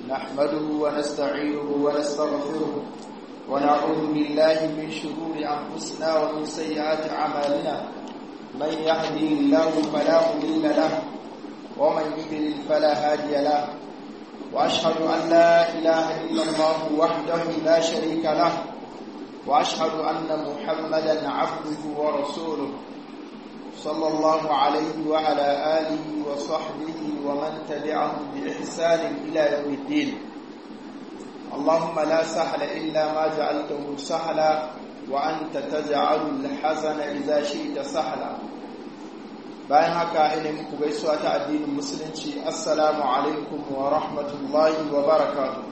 نحمده ونستعينه ونستغفره ونعوذ بالله من شرور أنفسنا ومن سيئات أعمالنا من يهدي الله فلا مضل له ومن يضلل فلا هادي له وأشهد أن لا إله إلا الله وحده لا شريك له وأشهد أن محمدا عبده ورسوله صلى الله عليه وعلى آله وصحبه ومن تبعهم بإحسان إلى يوم الدين اللهم لا سهل إلا ما جعلته سهلا وأنت تجعل الحزن إذا شئت سهلا bayan haka ina muku gaisuwa ta addinin musulunci assalamu alaikum wa rahmatullahi wa barakatuh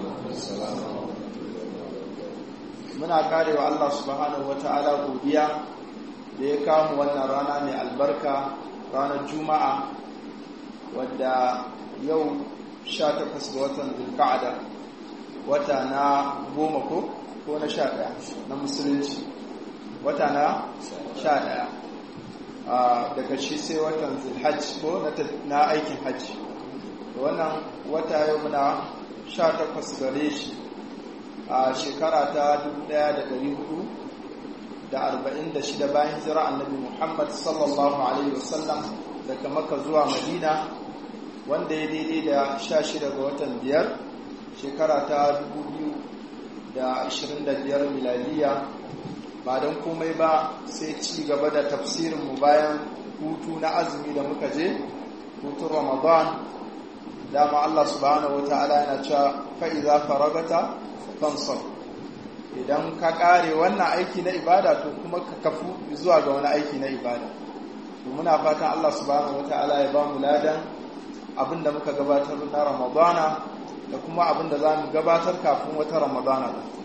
muna karewa Allah subhanahu wa ta'ala godiya da ya kawo wannan rana mai albarka ranar juma'a wadda yau 18 ga watan zulka'ada wata na goma ko ko na sha ɗaya na musulunci wata na sha ɗaya daga shi sai watan zulhajj ko na aikin hajji wannan wata yau muna sha takwas gare shi a shekara ta 1446 bayan hijira annabi muhammad sallallahu alaihi wasallam daga maka zuwa madina wanda ya daidai da 16 ga watan biyar shekara ta 2025 miladiya ba don komai ba sai ci gaba da tafsirinmu bayan hutu na azumi da muka je hutun ramadan dama Allah subhanahu wata'ala yana cewa fa'iza faragata fansar idan ka kare wannan aiki na ibada to kuma ka kafu zuwa ga wani aiki na ibada muna fatan Allah subhanahu wata'ala ya ba mu ladan abinda muka gabatar na ramadana da kuma abinda za mu gabatar kafin wata ramadana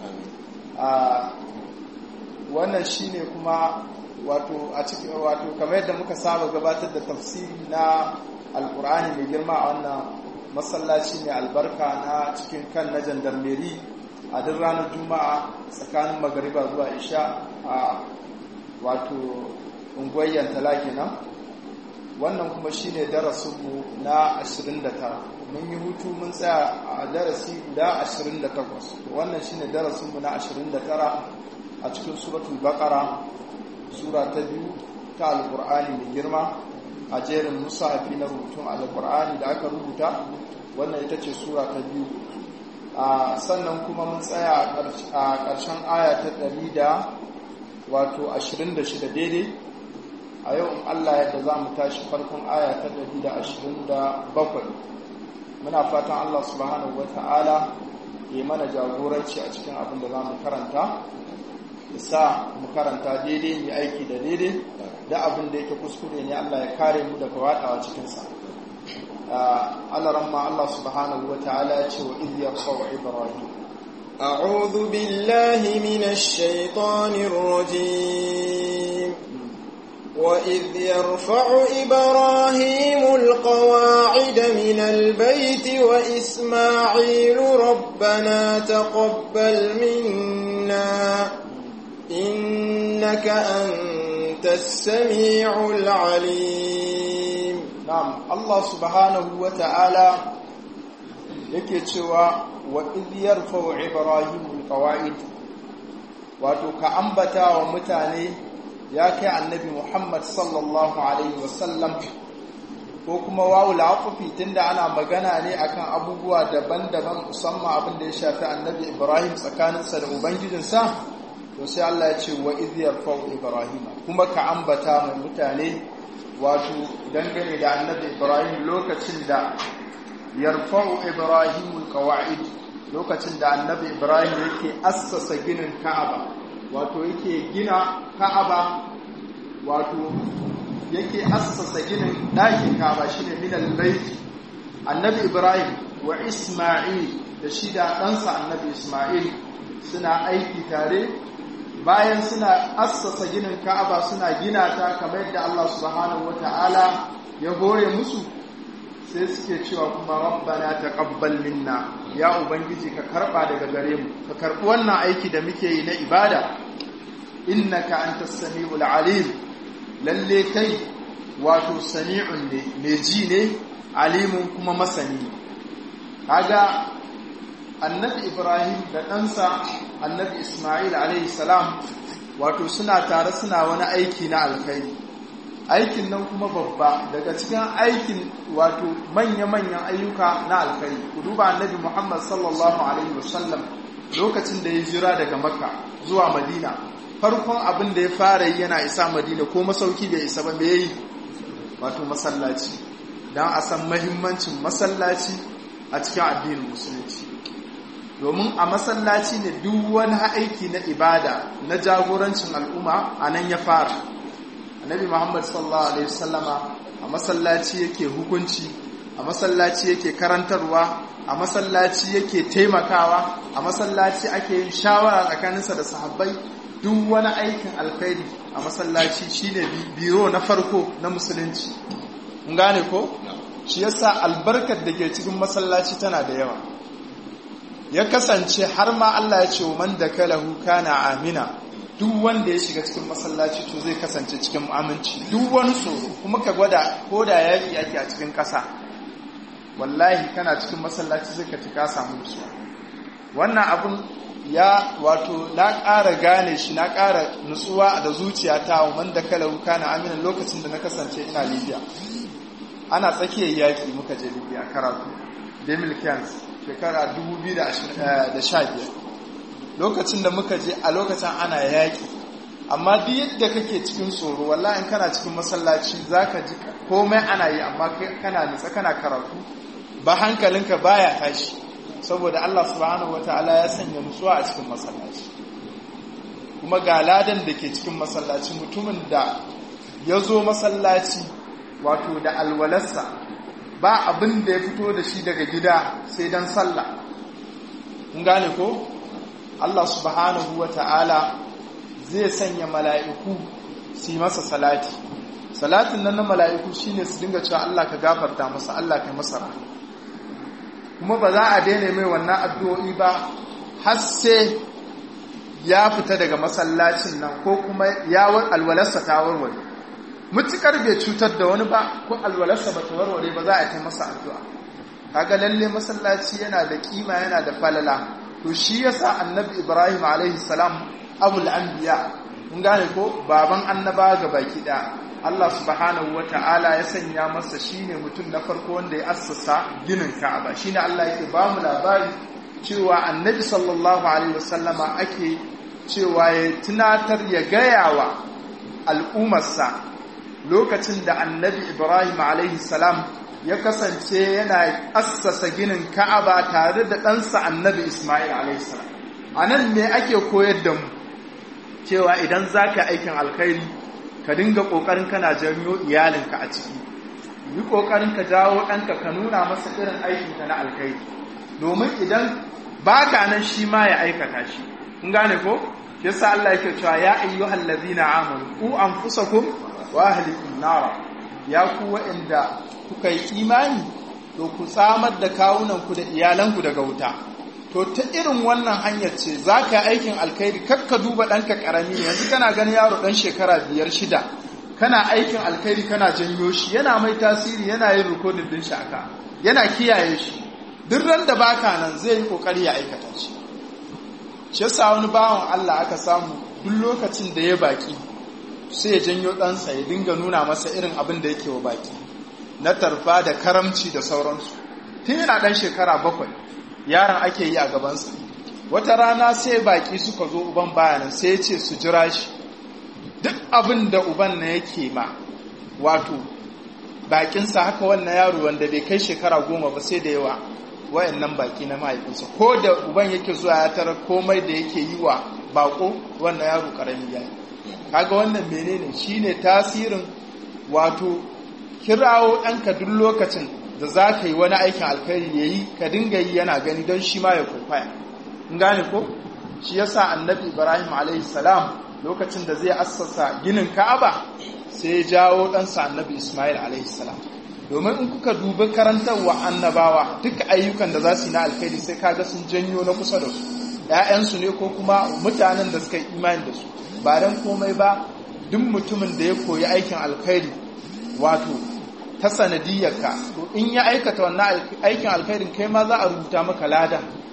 wannan shine kuma wato a cikin wato kamar yadda muka saba gabatar da tafsiri na alkur'ani mai girma a wannan masallaci mai albarka na cikin kan na jandarmeri a duk ranar juma'a tsakanin magariba zuwa isha a wato unguwayyar talaki nan wannan kuma shine darasinmu na 29 mun yi hutu mun tsaya a darasi guda 28 wannan shine darasinmu na 29 a cikin suratul baqara sura ta biyu ta alqur'ani mai girma a jerin musahafi na rubutun alqur'ani da aka rubuta wannan ita ce sura ta biyu sannan kuma mun tsaya a ƙarshen aya ta ɗari da wato 26 daidai a yau in Allah yadda za mu tashi farkon aya ta ɗari da ashirin da bakwai muna fatan Allah subhanahu wa ta'ala ya mana jagoranci a cikin abin da za mu karanta ya sa mu karanta daidai mai aiki da daidai da abin da yake kuskure ne Allah ya kare mu daga waɗawa cikinsa Allah ramma Allah subhanahu wa ta'ala ya ce wa idiyar sawa Ibrahim أعوذ بالله من الشيطان الرجيم وإذ يرفع إبراهيم القواعد من البيت وإسماعيل ربنا تقبل منا إنك أنت السميع العليم نعم الله سبحانه وتعالى yake cewa wa idh yarfa'u ibrahimu alqawaid wato ka ambata wa mutane ya kai annabi Muhammad sallallahu alaihi wasallam ko kuma wawul afufi tunda ana magana ne akan abubuwa daban-daban musamman abin da ya shafi annabi Ibrahim tsakaninsa da ubangijinsa to sai Allah ya ce wa idh yarfa'u ibrahim kuma ka ambata mai mutane wato dangane da annabi Ibrahim lokacin da yarfa'u ibrahim alqawaid lokacin da annabi Ibrahim yake assasa ginin Ka'aba wato yake gina Ka'aba wato yake assasa ginin ɗakin Ka'aba shine min al-bayt annabi Ibrahim wa Isma'il da shi da ɗansa annabi Isma'il suna aiki tare bayan suna assasa ginin Ka'aba suna gina ta kamar yadda Allah subhanahu wata'ala ya hore musu sai suke cewa kuma rabbana taqabbal minna ya ubangiji ka karba daga gare mu ka karbi wannan aiki da muke yi na ibada innaka antas samiul alim lalle kai wato sami'un ne mai ji ne alimun kuma masani kaga annabi ibrahim da ɗansa annabi ismail alaihi salam wato suna tare suna wani aiki na alkhairi aikin nan kuma babba daga cikin aikin wato manya-manyan ayyuka na alkhairi ku duba annabi muhammad sallallahu alaihi wasallam lokacin da ya jira daga makka zuwa madina farkon abin da ya fara yi yana isa madina ko masauki bai isa ba me yi wato masallaci don a san mahimmancin masallaci a cikin addinin musulunci domin a masallaci ne duk wani aiki na ibada na jagorancin al'umma a nan ya fara annabi muhammad sallallahu alaihi wasallama a masallaci yake hukunci a masallaci yake karantarwa a masallaci yake taimakawa a masallaci ake yin shawara tsakaninsa da sahabbai duk wani aikin alkhairi a masallaci shine biro na farko na musulunci mun gane ko shi yasa albarkar da ke cikin masallaci tana da yawa ya kasance har ma Allah ya ce wa man dakalahu kana amina duk wanda ya shiga cikin masallaci to zai kasance cikin aminci duk wani tsoro kuma ka gwada ko da yaki ake a cikin ƙasa wallahi kana cikin masallaci zai ka ka samu nutsuwa wannan abun ya wato na ƙara gane shi na ƙara nutsuwa da zuciya ta wa man dakalahu kana amina lokacin da na kasance ina Libya ana tsakiyar yaki muka je Libya karatu Demil Kans shekara 2015 lokacin da muka je a lokacin ana yaƙi amma duk yadda kake cikin tsoro wallahi in kana cikin masallaci zaka ji komai ana yi amma kana nutsa kana karatu ba hankalinka baya tashi saboda Allah subhanahu wataala ya sanya nutsuwa a cikin masallaci kuma ga ladan da ke cikin masallaci mutumin da ya zo masallaci wato da alwalarsa ba abin da ya fito da shi daga gida sai don sallah kun gane ko Allah subhanahu wa ta'ala zai sanya mala'iku su yi masa salati salatin nan na mala'iku shine su dinga cewa Allah ka gafarta masa Allah ka masa rahama kuma ba za a daina mai wannan addu'o'i ba har sai ya fita daga masallacin nan ko kuma ya alwalarsa ta warware mutukar bai cutar da wani ba ko alwalarsa ba ta warware ba za a ta masa addu'a kaga lalle masallaci yana da kima yana da falala to shi yasa annabi ibrahim alaihi salam abul anbiya mun gane ko baban annaba ga baki da Allah subhanahu wata'ala ya sanya masa shine mutum na farko wanda ya assasa ginin Ka'aba shine Allah yake ba mu labari cewa annabi sallallahu alaihi wasallama ake cewa ya tunatar ya gayawa al'ummarsa lokacin da annabi Ibrahim alaihi salam ya kasance yana assasa ginin Ka'aba tare da ɗansa annabi Ismail alaihi salam a nan me ake koyar da mu cewa idan za ka aikin alkhairi ka dinga ƙoƙarin kana janyo iyalinka a ciki yi ƙoƙarin ka jawo ɗanka ka nuna masa irin aikinka na alkhairi domin idan ba ka nan shi ma ya aikata shi kun gane ko yasa Allah yake cewa ya ayyuhal ladina amanu ku anfusakum wa ahlikum nara ya ku wa'anda kuka yi imani to ku tsamar da kawunanku da iyalanku daga wuta to ta irin wannan hanyar ce za ka aikin alkhairi kakka duba ɗanka ƙarami yanzu kana ganin yaro ɗan shekara biyar shida kana aikin alkhairi kana janyo shi yana mai tasiri yana yin rikodin ɗin shaka yana kiyaye shi duk ran da baka nan zai yi ƙoƙari ya aikata shi shi yasa wani bawan Allah aka samu duk lokacin da ya baki sai ya janyo ɗansa ya dinga nuna masa irin abin da yake wa baki na tarfa da karamci da sauransu tun yana ɗan shekara bakwai yaron ake yi a gabansa wata rana sai baki suka zo uban bayanan sai ya ce su jira shi duk abin da uban na yake ma wato bakinsa haka wannan yaro wanda bai kai shekara goma ba sai da yawa wayannan baki na mahaifinsa ko da uban yake zuwa ya tara komai da yake yi wa bako wannan yaro karami ya kaga wannan menene shine tasirin wato kirawo ɗanka duk lokacin da za ka yi wani aikin alkhairi ya yi ka dinga yi yana gani don shi ma ya kwaikwaya in gane ko shi yasa annabi ibrahim alaihi salam lokacin da zai assasa ginin ka'aba sai ya jawo ɗansa annabi ismail alaihi salam domin in kuka dubi karantarwa annabawa duka ayyukan da za su yi na alkhairi sai kaga sun janyo na kusa da su ‘ya'yansu ne ko kuma mutanen da suka yi imani da su ba don komai ba duk mutumin da ya koyi aikin alkhairi wato ta sanadiyyarka to in ya aikata wannan aikin alkhairin kai ma za a rubuta maka lada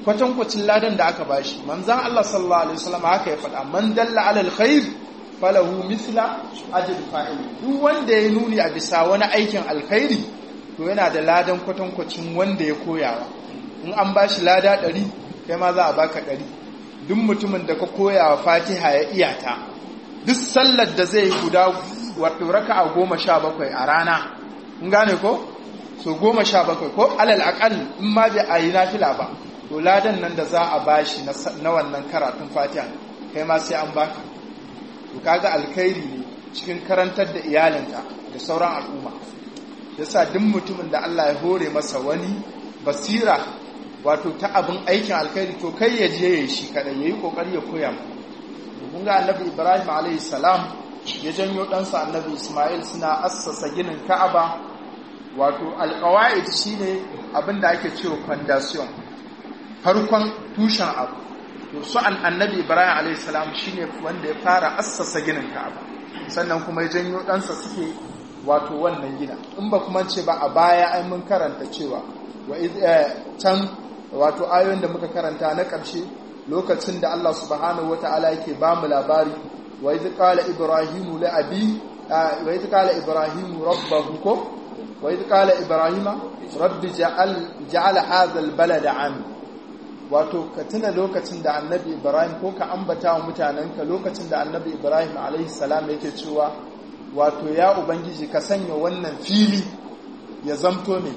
kwatankwacin ladan da aka bashi manzan Allah sallallahu alaihi wasallam haka ya faɗa man dalla ala alkhair falahu mithla ajr fa'il duk wanda ya nuni a bisa wani aikin alkhairi to yana da ladan kwatankwacin wanda ya koyawa in an bashi lada ɗari kai ma za a baka ɗari duk mutumin da ka koyawa fatiha ya iyata duk sallar da zai guda wato raka'a goma sha bakwai a rana in gane ko so goma sha bakwai ko alal akal in ma bai a yi nafila ba to ladan nan da za a bashi na wannan karatun fatiha kai ma sai an baka to kaga alkhairi ne cikin karantar da iyalinka da sauran al'umma yasa duk mutumin da Allah ya hore masa wani basira wato ta abin aikin alkhairi to kai ya je yayi shi kadai yayi kokari ya koya mu kun ga annabi Ibrahim alayhi salam ya janyo ɗansa annabi Ismail suna assasa ginin Ka'aba wato alqawaid shine abin da ake cewa foundation farkon tushen abu to su an annabi ibrahim alayhi salam shine wanda ya fara assasa ginin ka'aba sannan kuma ya janyo ɗansa suke wato wannan gina in ba kuma ce ba a baya ai mun karanta cewa wa can wato ayoyin da muka karanta na ƙarshe lokacin da Allah subhanahu wata'ala yake ba mu labari wa idh qala ibrahimu li abi wa idh qala ibrahimu rabbahu ko wa idh qala ibrahima rabbi ja'al ja'al hadha al-balada 'ami wato ka tuna lokacin da annabi ibrahim ko ka ambata wa mutanenka lokacin da annabi ibrahim alaihi salam yake cewa wato ya ubangiji ka sanya wannan fili ya zamto ne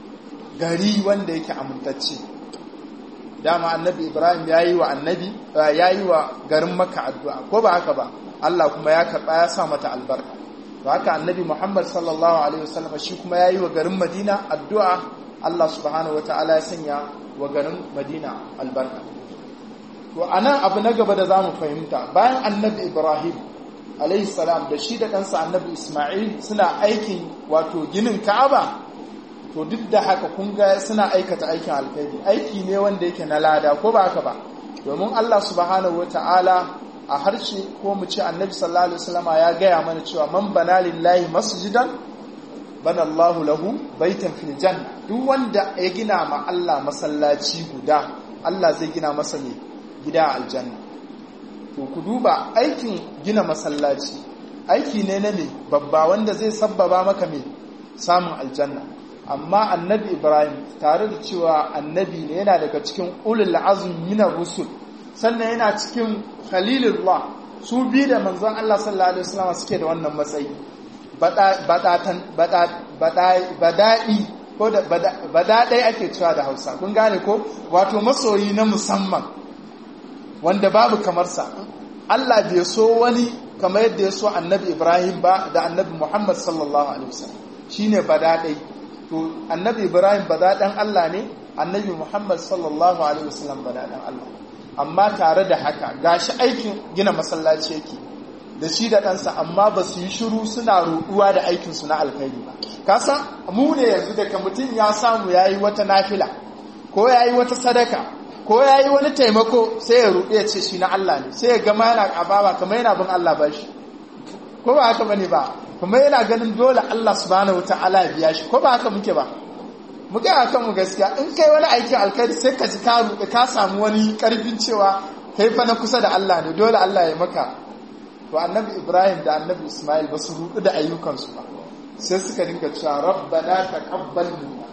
gari wanda yake amintacce dama annabi ibrahim ya yi wa annabi ya yi wa garin maka addu'a ko ba haka ba allah kuma ya karɓa ya sa mata albarka to haka annabi muhammad sallallahu alaihi wasallam shi kuma ya yi wa garin madina addu'a allah subhanahu wataala ya sanya wa garin madina albarka to a nan abu na gaba da za mu fahimta bayan annabi ibrahim alaihi salam da shi da ɗansa annabi ismail suna aikin wato ginin ka'aba to duk da haka kun ga suna aikata aikin alkhairi aiki ne wanda yake na lada ko ba haka ba domin allah subhanahu wata'ala a harshe ko mu ce annabi sallallahu alaihi wasallama ya gaya mana cewa man bana lillahi masjidan bana Allahu lahu baitan fil janna duk wanda ya gina ma Allah masallaci guda Allah zai gina masa ne gida aljanna to ku duba aikin gina masallaci aiki ne na ne babba wanda zai sabbaba maka me samun aljanna amma annabi Ibrahim tare da cewa annabi ne yana daga cikin ulul azmi minar rusul sannan yana cikin khalilullah su bi da manzon Allah sallallahu alaihi wasallam suke da wannan matsayi badaɗi ko da badaɗai ake cewa da hausa kun gane ko wato masoyi na musamman wanda babu kamarsa Allah bai so wani kamar yadda ya so annabi Ibrahim ba da annabi Muhammad sallallahu alaihi wasallam shine badaɗai to annabi Ibrahim badaɗan Allah ne annabi Muhammad sallallahu alaihi wasallam badaɗan Allah amma tare da haka gashi aikin gina masallaci yake da shi da ɗansa amma ba su yi shiru suna ruɗuwa da aikinsu na alkhairi ba kasa mu ne yanzu daga mutum ya samu ya yi wata nafila ko ya yi wata sadaka ko ya yi wani taimako sai ya ruɗu ya ce shi na Allah ne sai ya gama yana ƙababa kamar yana bin Allah ba shi ko ba haka bane ba kuma yana ganin dole Allah subhanahu wata'ala ya biya shi ko ba haka muke ba mu ga haka mu gaskiya in kai wani aikin alkhairi sai ka ji ka ruɗu ka samu wani ƙarfin cewa kai fa na kusa da Allah ne dole Allah ya maka to annabi ibrahim da annabi ismail ba su rudu da ayyukansu ba sai suka dinga cewa rabbana taqabbal minna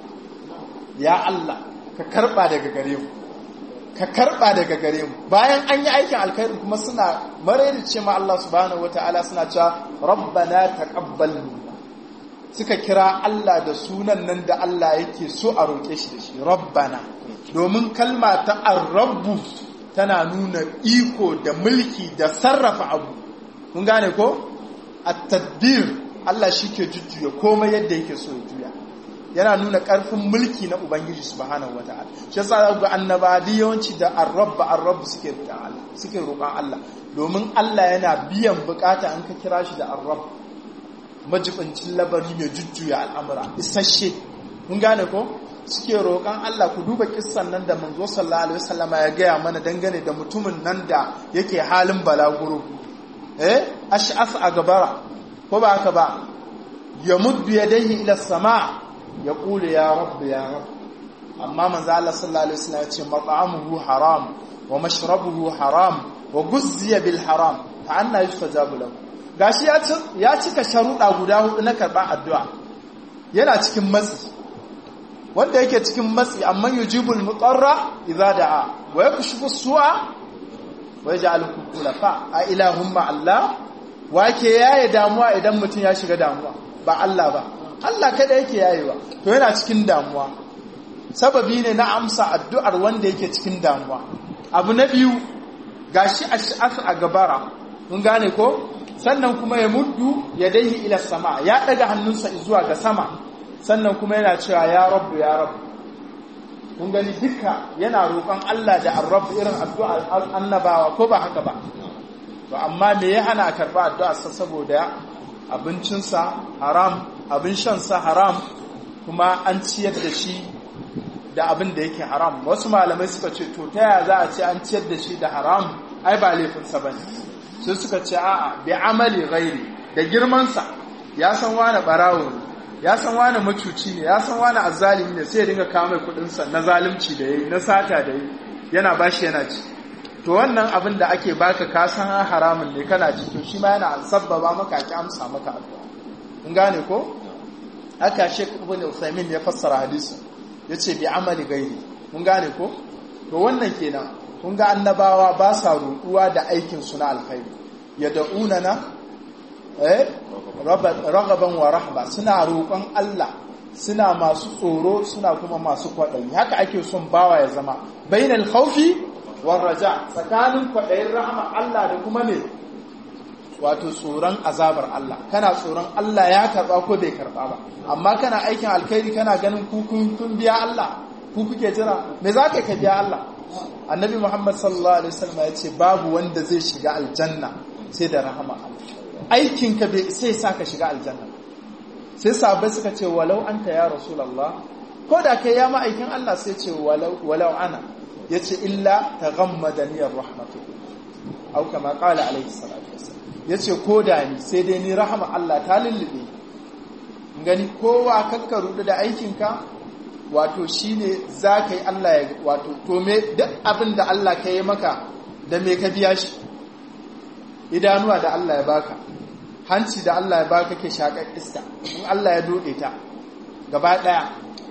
ya allah ka karba daga gare mu ka karba daga gare mu bayan an yi aikin alkhairi kuma suna maraice ce ma allah subhanahu wataala suna cewa rabbana taqabbal minna suka kira allah da sunan nan da allah yake so a roƙe shi da shi rabbana domin kalma ta ar-rabbu tana nuna iko da mulki da sarrafa abu kun gane ko a tadbir Allah shi ke jujjuya komai yadda yake so ya juya yana nuna ƙarfin mulki na ubangiji subhanahu wata'ala shi yasa ga annabadi yawanci da arrabba arrabb suke roƙon Allah suke roƙon Allah domin Allah yana biyan bukata an ka kira shi da arrabb majibincin labari mai jujjuya al'amura isasshe kun gane ko suke roƙon Allah ku duba kissan nan da manzo sallallahu alaihi wasallama ya gaya mana dangane da mutumin nan da yake halin balaguro eh ash'af a gabara ko ba haka ba ya muddu yadayhi ila sama ya kula ya rabb ya rabb amma manzo Allah sallallahu alaihi wasallam ya ce mat'amuhu haram wa mashrabuhu haram wa guzziya bil haram fa anna yustajabu lahu gashi ya ya cika sharuɗa guda hudu na karɓar addu'a yana cikin matsi wanda yake cikin matsi amma yujibul mutarra idza da'a wa yakshifu su'a wa yaj'alukum khulafa a ilahum ma Allah wake yaye damuwa idan mutum ya shiga damuwa ba Allah ba Allah kada yake yayewa to yana cikin damuwa sababi ne na amsa addu'ar wanda yake cikin damuwa abu na biyu gashi ash'af a gabara mun gane ko sannan kuma ya muddu ya daihi ila sama ya daga hannunsa zuwa ga sama sannan kuma yana cewa ya rabbu ya rabbu kun gani duka yana roƙon Allah da arrabu irin addu'a annabawa ko ba haka ba to amma me ya hana karba addu'a sa saboda abincinsa haram abin shansa haram kuma an ciyar da shi da abin da yake haram wasu malamai suka ce to ta yaya za a ce an ciyar da shi da haram ai ba laifinsa ba ne sai suka ce a'a bi amali ghairi da girmansa ya san wani barawo ne ya san wani macuci ne ya san wani azzalimi ne sai ya dinga kawo mai kudinsa na zalunci da yayi na sata da yayi yana bashi yana ci to wannan abin da ake baka ka san haramun ne kana ci to shi ma yana sabbaba maka ki amsa maka addu'a kun gane ko haka Sheikh Ibn Uthaymeen ya fassara hadisi yace bi amali gairi kun gane ko to wannan kenan kun ga annabawa ba sa roƙuwa da aikin su na alkhairi yad'unana eh ragaban wa rahba suna roƙon Allah suna masu tsoro suna kuma masu kwaɗayi haka ake son bawa ya zama bainal khawfi war raja tsakanin kwaɗayin rahama Allah da kuma ne wato tsoron azabar Allah kana tsoron Allah ya karba ko bai karba ba amma kana aikin alkhairi kana ganin ku kun biya Allah ku kuke jira me za ka biya Allah annabi Muhammad sallallahu alaihi wasallam ya ce babu wanda zai shiga aljanna sai da rahama Allah aikinka bai sai sa ka shiga aljanna sai sahabbai suka ce walau anta ya rasulullah ko da kai ya ma'aikin Allah sai ce walau walau ana yace illa taghammadani rahmatu au kama qala alaihi salatu wassalam yace ko da ni sai dai ni rahama Allah ta lullube gani kowa kakkaru da aikinka wato shine zaka yi Allah ya wato to me duk abin da Allah ka yi maka da me ka biya shi idanuwa da Allah ya baka hanci da Allah ya baka ke shakar iska in Allah ya dode ta gaba daya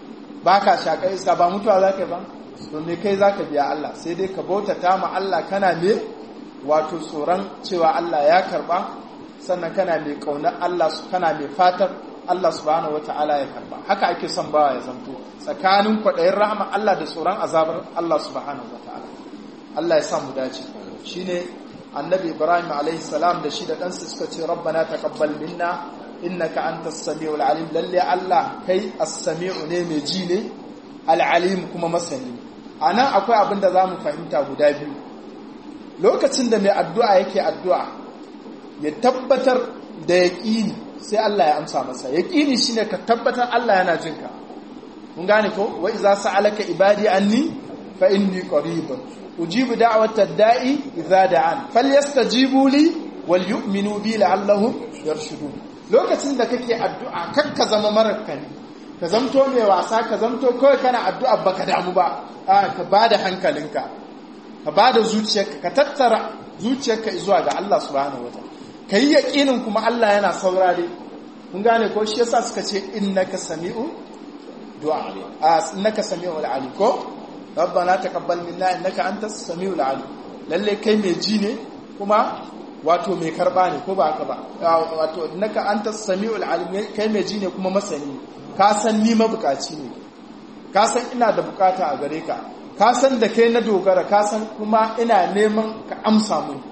baka shakar iska ba mutuwa zaka ba to me kai zaka biya Allah sai dai ka bautata ma Allah kana me wato tsoron cewa Allah ya karba sannan kana mai kaunar Allah kana mai fatar Allah subhanahu wata'ala ya karba haka ake son bawa ya zanto tsakanin kwaɗayin rahama Allah da tsoron azabar Allah subhanahu wata'ala Allah ya sa mu dace shine annabi Ibrahim alaihi salam da shi da ɗansa suka ce rabbana taqabbal minna innaka antas samiul alim lalle Allah kai as-sami'u ne mai ji ne al-alim kuma masani anan akwai abin da zamu fahimta guda biyu lokacin da mai addu'a yake addu'a ya tabbatar da yaqini sai Allah ya amsa masa yaqini shine ka tabbatar Allah yana jinka mun gane ko wa iza sa'alaka ibadi anni fa inni qarib ujibu da'wata da'i idza da'an falyastajibu li wal yu'minu bi la'allahum yarshudun lokacin da kake addu'a kakka zama marakani ka zamto mai wasa ka zamto kawai kana addu'a baka damu ba a ka bada hankalinka ka bada zuciyarka ka tattara zuciyarka zuwa ga Allah subhanahu wataala ka yi yaƙinin kuma Allah yana saurare kun gane ko shi yasa suka ce innaka sami'u du'a a innaka sami'u alim ko rabbana taqabbal minna innaka antas sami'ul alim lalle kai mai ji ne kuma wato mai karba ne ko ba haka ba wato innaka antas sami'ul alim kai mai ji ne kuma masani ka san ni mabukaci ne ka san ina da bukata a gare ka ka san da kai na dogara ka san kuma ina neman ka amsa mun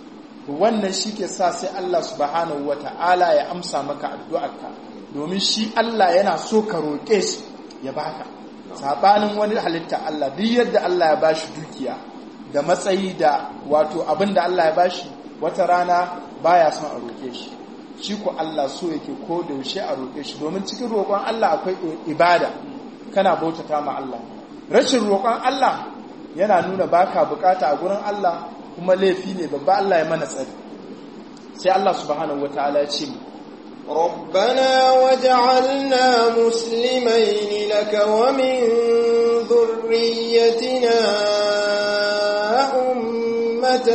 wannan shi ke sa sai Allah subhanahu wa ta'ala ya amsa maka addu'arka domin shi Allah yana so ka roƙe shi ya baka saɓanin wani halitta Allah duk yadda Allah ya bashi dukiya da matsayi da wato abin da Allah ya bashi wata rana baya son a roƙe shi shi ko Allah so yake ko da yaushe a roƙe shi domin cikin roƙon Allah akwai ibada kana bautata ma Allah rashin roƙon Allah yana nuna baka bukata a gurin Allah kuma laifi ne babba Allah ya mana tsari sai Allah subhanahu wataala ya ce ربنا وجعلنا مسلمين لك ومن ذريتنا أمة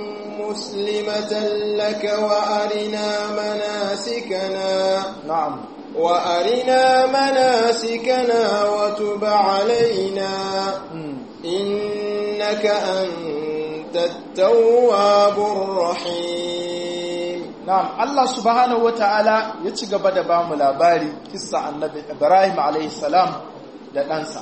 مسلمة لك وأرنا مناسكنا na'am وأرنا مناسكنا وتب علينا mm. إنك أنت التواب الرحيم Na'am, Allah subhanahu wa ta'ala ya ci gaba da ba mu labari kissa annabi Ibrahim salam da ɗansa.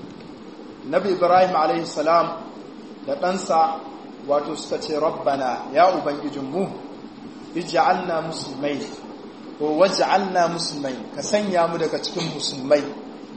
Nabi Ibrahim salam da ɗansa wato suka ce, Rabbana ya Ubangijinmu, ija'alna musulmai, ko waja'alna musulmai, ka sanya mu daga cikin musulmai.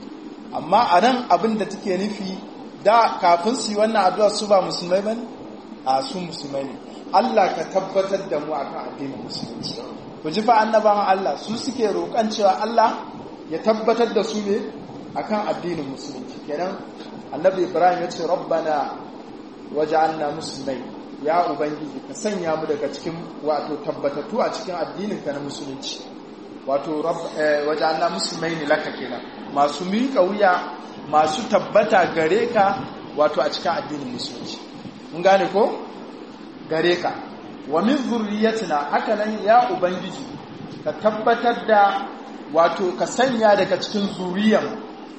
Amma a nan abin da take nufi, da kafin su yi wannan addu'a su ba musulmai ba ne? A su musulmai ne. Allah ka tabbatar da mu akan addinin musulunci ku ji fa annabawan Allah su suke roƙan cewa Allah ya tabbatar da su ne akan addinin musulunci kenan annabi Ibrahim ya ce rabbana waj'alna muslimai ya ubangiji ka sanya mu daga cikin wato tabbatattu a cikin addinin ka na musulunci wato waj'alna muslimai ne laka kenan masu miƙa wuya masu tabbata gare ka wato a cikin addinin musulunci mun gane ko gare ka wa min zurriyatina haka nan ya ubangiji ka tabbatar da wato ka sanya daga cikin zuriyan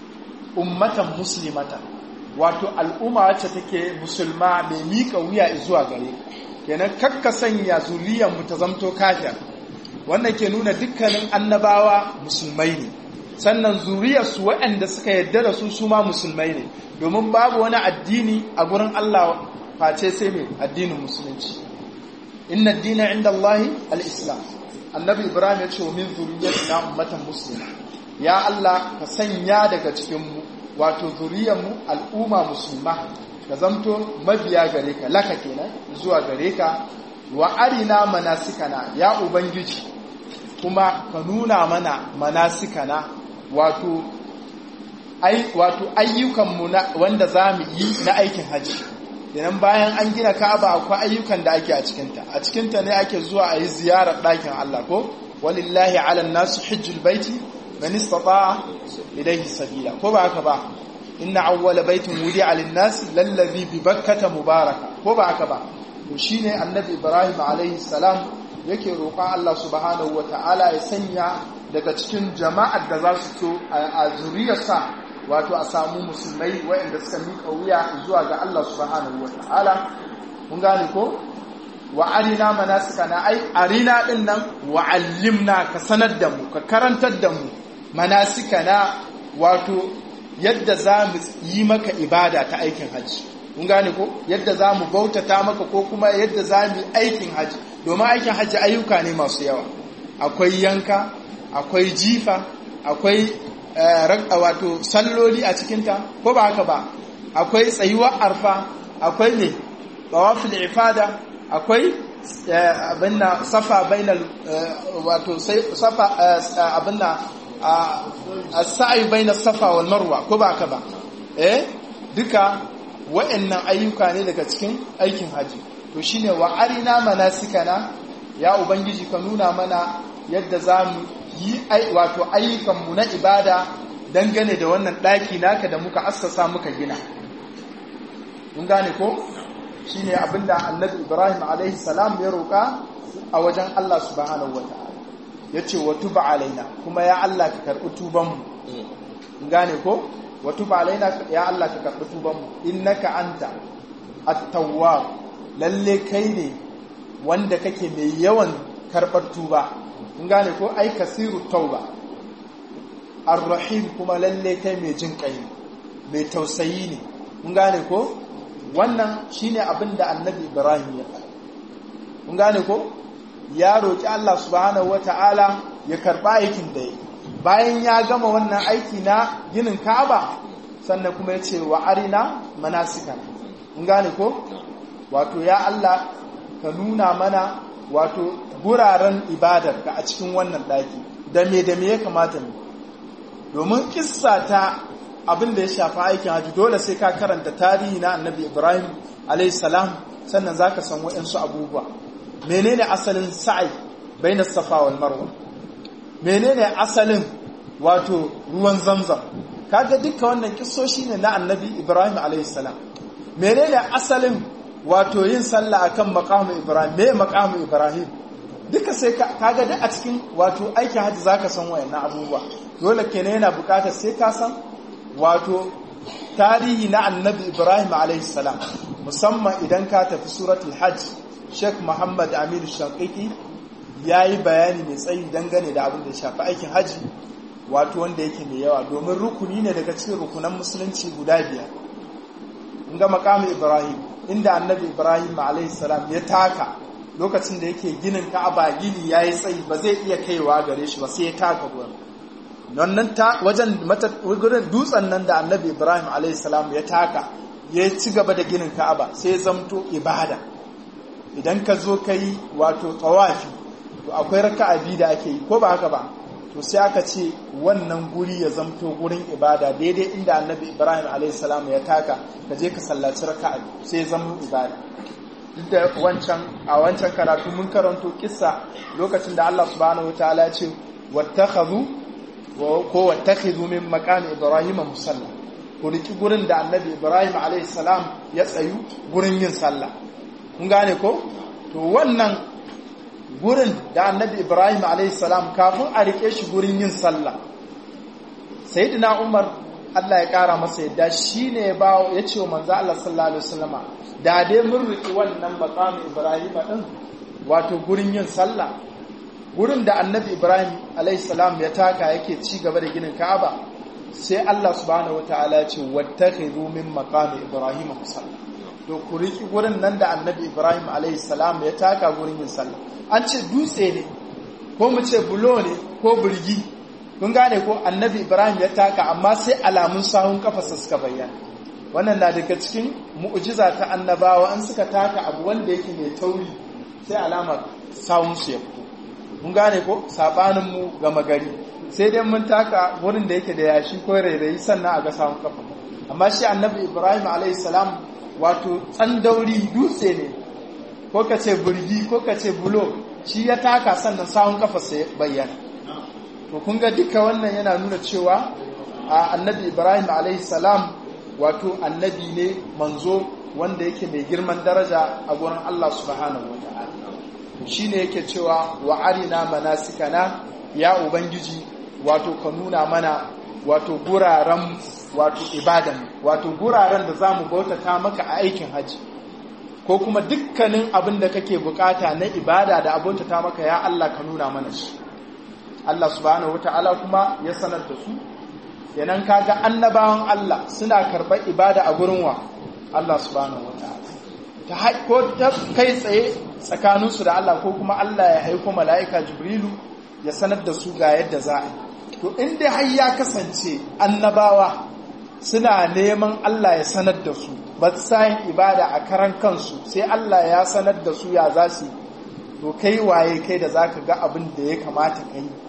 ummatan muslimatan wato al'umma wacce take musulma mai mika wuya zuwa gare kenan kakka sanya zuriyan mu ta zamto kafir wannan ke nuna dukkanin annabawa musulmai ne sannan zuriyarsu waɗanda suka yarda da su su ma musulmai ne domin babu wani addini a gurin Allah face sai mai addinin musulunci inna dina inda Allah al-islam annabi ibrahim ya ce wa min zuriyatina ummatan muslima ya Allah ka sanya daga cikin mu wato zuriyar mu al'umma musulma ka zamto mabiya gare ka laka kenan zuwa gare ka wa arina manasikana ya ubangiji kuma ka nuna mana manasikana wato ai wato ayyukanmu wanda za mu yi na aikin hajji idan bayan an gina ka'aba akwai ayyukan da ake a cikinta a cikinta ne ake zuwa a yi ziyarar ɗakin Allah ko walillahi ala nasu hijjul baiti man istata'a ilayhi sabila ko ba haka ba inna awwala baitin wudi'a lin-nasi lallazi bi bakkata mubaraka ko ba haka ba to shine annabi ibrahim alaihi salam yake roƙon Allah subhanahu wata'ala ya sanya daga cikin jama'ar da za su so a zuriyarsa wato a samu musulmai waɗanda suka miƙa wuya zuwa ga Allah subhanahu wata'ala mun gane ko wa arina manasikana ai arina din nan wa allimna ka sanar da mu ka karantar da mu manasikana wato yadda za mu yi maka ibada ta aikin hajji mun gane ko yadda za mu bautata maka ko kuma yadda za mu yi aikin hajji domin aikin hajji ayyuka ne masu yawa akwai yanka akwai jifa akwai wato salloli a cikinta ko ba haka ba akwai tsayuwar arfa akwai ne bawafil ifada akwai abinna safa bainal wato safa abinna as-sa'i bainas safa wal marwa ko ba haka ba eh duka wa'annan ayyuka ne daga cikin aikin haji to shine wa arina manasikana ya ubangiji ka nuna mana yadda zamu yi wato ayyukanmu na ibada dangane da wannan ɗaki naka da muka assasa muka gina mun gane ko shine abinda annabi ibrahim alaihi salam ya roƙa a wajen allah subhanahu wa ta'ala ya ce wa tuba alaina kuma ya allah ka karɓi tubanmu mun gane ko wa tuba alaina ya allah ka karɓi tubanmu innaka anta at-tawwab lalle kai ne wanda kake mai yawan karɓar tuba kun gane ko ai kasiru tauba ar-rahim kuma lalle kai mai jin kai mai tausayi ne kun gane ko wannan shine abin da annabi ibrahim ya faɗa kun gane ko ya roki Allah subhanahu wataala ya karba aikin da yi bayan ya gama wannan aiki na ginin Ka'aba sannan kuma ya ce wa arina manasika kun gane ko wato ya Allah ka nuna mana wato guraren ibadar ka a cikin wannan ɗaki da me da me ya kamata ne domin kissa ta abin da ya shafa aikin haji dole sai ka karanta tarihi na annabi ibrahim alaihissalam sannan za ka san waɗansu abubuwa menene asalin sa'i bai na safa wal marwa menene asalin wato ruwan zamzam kaga duka wannan kissoshi ne na annabi ibrahim alaihissalam menene asalin wato yin sallah akan maqamu ibrahim me maqamu ibrahim duka sai kaga duk a cikin wato aikin hajji zaka san wayannan abubuwa dole kenan yana bukatar sai ka san wato tarihi na annabi ibrahim alaihissalam musamman idan ka tafi suratul hajj sheikh muhammad aminu shaqiqi ya yi bayani mai tsayi dangane da abin da shafi aikin hajji wato wanda yake mai yawa domin rukuni ne daga cikin rukunan musulunci guda biyar in ga makamu ibrahim inda annabi ibrahim alaihissalam ya taka lokacin da yake ginin ka'aba gini ya yi tsayi ba zai iya kaiwa gare shi ba sai ya taka gurin wannan ta wajen gurin dutsen nan da annabi ibrahim alaihissalam ya taka ya ci gaba da ginin ka'aba sai ya zamto ibada idan ka zo ka yi wato tsawafi to akwai raka'a biyu da ake yi ko ba haka ba to sai aka ce wannan guri ya zamto gurin ibada daidai inda annabi ibrahim a.s. ya taka ka je ka sallaci raka'a sai zama ibada duk da wancan a wancan karatu mun karanto kissa lokacin da Allah subhanahu wataala ya ce wattakhadhu ko wattakhidhu min maqami ibrahim musalla ku riki gurin da annabi ibrahim a.s. ya tsayu gurin yin sallah kun gane ko to wannan gurin da annabi ibrahim alaihissalam kafin a rike shi gurin yin sallah sayyidina umar Allah ya kara masa yadda shi ne ya ya ce wa manzo Allah sallallahu alaihi wasallama da dai mun riki wannan maqamin ibrahim din wato gurin yin sallah gurin da annabi ibrahim alaihissalam ya taka yake ci gaba da ginin ka'aba sai Allah subhanahu wataala ya ce wattakhidhu min maqami ibrahim musalla to ku riki gurin nan da annabi ibrahim alaihissalam ya taka gurin yin sallah an ce dutse ne ko mu ce bulo ne ko birgi kun gane ko annabi ibrahim ya taka amma sai alamun sahun kafasa suka bayyana wannan na daga cikin mu'jiza ta annabawa an suka taka abu wanda yake mai tauri sai alamar sahun su ya fito mun gane ko sabanin mu gama gari sai dai mun taka wurin da yake da yashi ko rairayi sannan a ga sahun kafa amma shi annabi ibrahim alayhi salam wato tsandauri dutse ne ko ka ce burgi ko ka ce bulo shi ya taka sannan sahun kafa sai bayyana to kun ga duka wannan yana nuna cewa a annabi ibrahim alaihi salam wato annabi ne manzo wanda yake mai girman daraja a gurin allah subhanahu wa ta'ala shi ne yake cewa wa arina manasikana ya ubangiji wato ka nuna mana wato guraren wato ibadan wato guraren da za mu bautata maka a aikin hajji ko kuma dukkanin abin da kake bukata na ibada da abota maka ya Allah ka nuna mana shi Allah subhanahu wata'ala kuma ya sanar da su kenan kaga annabawan Allah suna karɓar ibada a gurin wa Allah subhanahu wata'ala ta haiko ta kai tsaye tsakaninsu da Allah ko kuma Allah ya aiko mala'ika Jibrilu ya sanar da su ga yadda za a yi to inda har ya kasance annabawa suna neman Allah ya sanar da su ba sayin ibada a karan kansu sai Allah ya sanar da su ya za su to kai waye kai da za ka ga abin da ya kamata ka yi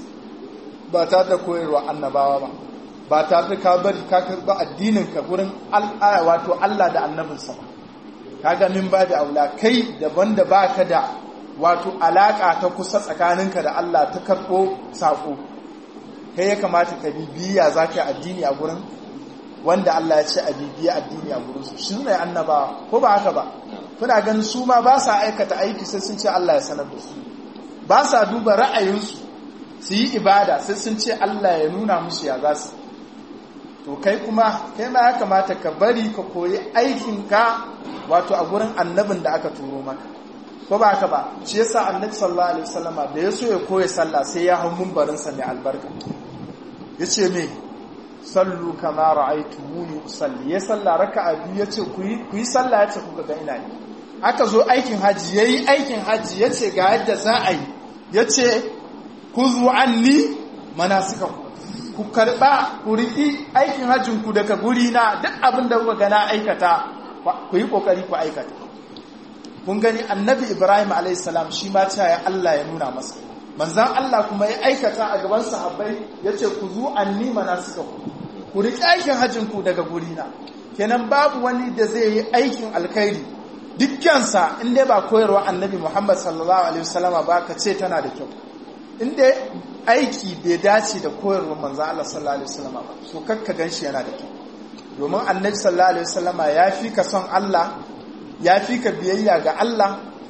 ba ta da koyarwa annabawa ba ba ta da ka bari ka karɓi addinin ka gurin wato Allah da annabinsa ba ka ga min ba da aula kai daban da ba ka da wato alaƙa ta kusa tsakaninka da Allah ta karɓo saƙo kai ya kamata ka bibiya za ka yi addini a gurin wanda Allah ya ce a bibiya addini a gurinsu shi ne annabawa ko ba haka ba kuna ganin su ma ba sa aikata aiki sai sun ce Allah ya sanar da su ba sa duba ra'ayinsu su yi ibada sai sun ce Allah ya nuna musu ya za su to kai kuma kai ma ya kamata ka bari ka koyi aikinka wato a gurin annabin da aka turo maka ko ba haka ba shi yasa annabi sallallahu alaihi wasallama da ya so ya koya sallah sai ya hau mumbarinsa mai albarka yace me sallu kama ra'aytumuni usalli ya salla raka'a biyu yace ku yi ku yi sallah yace kuka ga ina yi aka zo aikin haji yayi aikin haji yace ga yadda za a yi yace kuzu anni manasika ku karba ku riki aikin hajjin ku daga guri na duk abin da kuka ga na aikata ku yi kokari ku aikata kun gani annabi ibrahim alayhi salam shi ma ta ya Allah ya nuna masa manzan Allah kuma ya aikata a gaban sahabbai yace ku zu anni manasika ku ku riƙi aikin hajjinku daga gurina kenan babu wani da zai yi aikin alkhairi dukkansa inda ba koyarwa annabi muhammad sallallahu alaihi wasallama ba ka ce tana da kyau inda aiki bai dace da koyarwar manzo Allah sallallahu alaihi wasallam ba so kakka ganshi yana da kyau domin annabi sallallahu alaihi wasallam ya fi ka son Allah ya fi ka biyayya ga Allah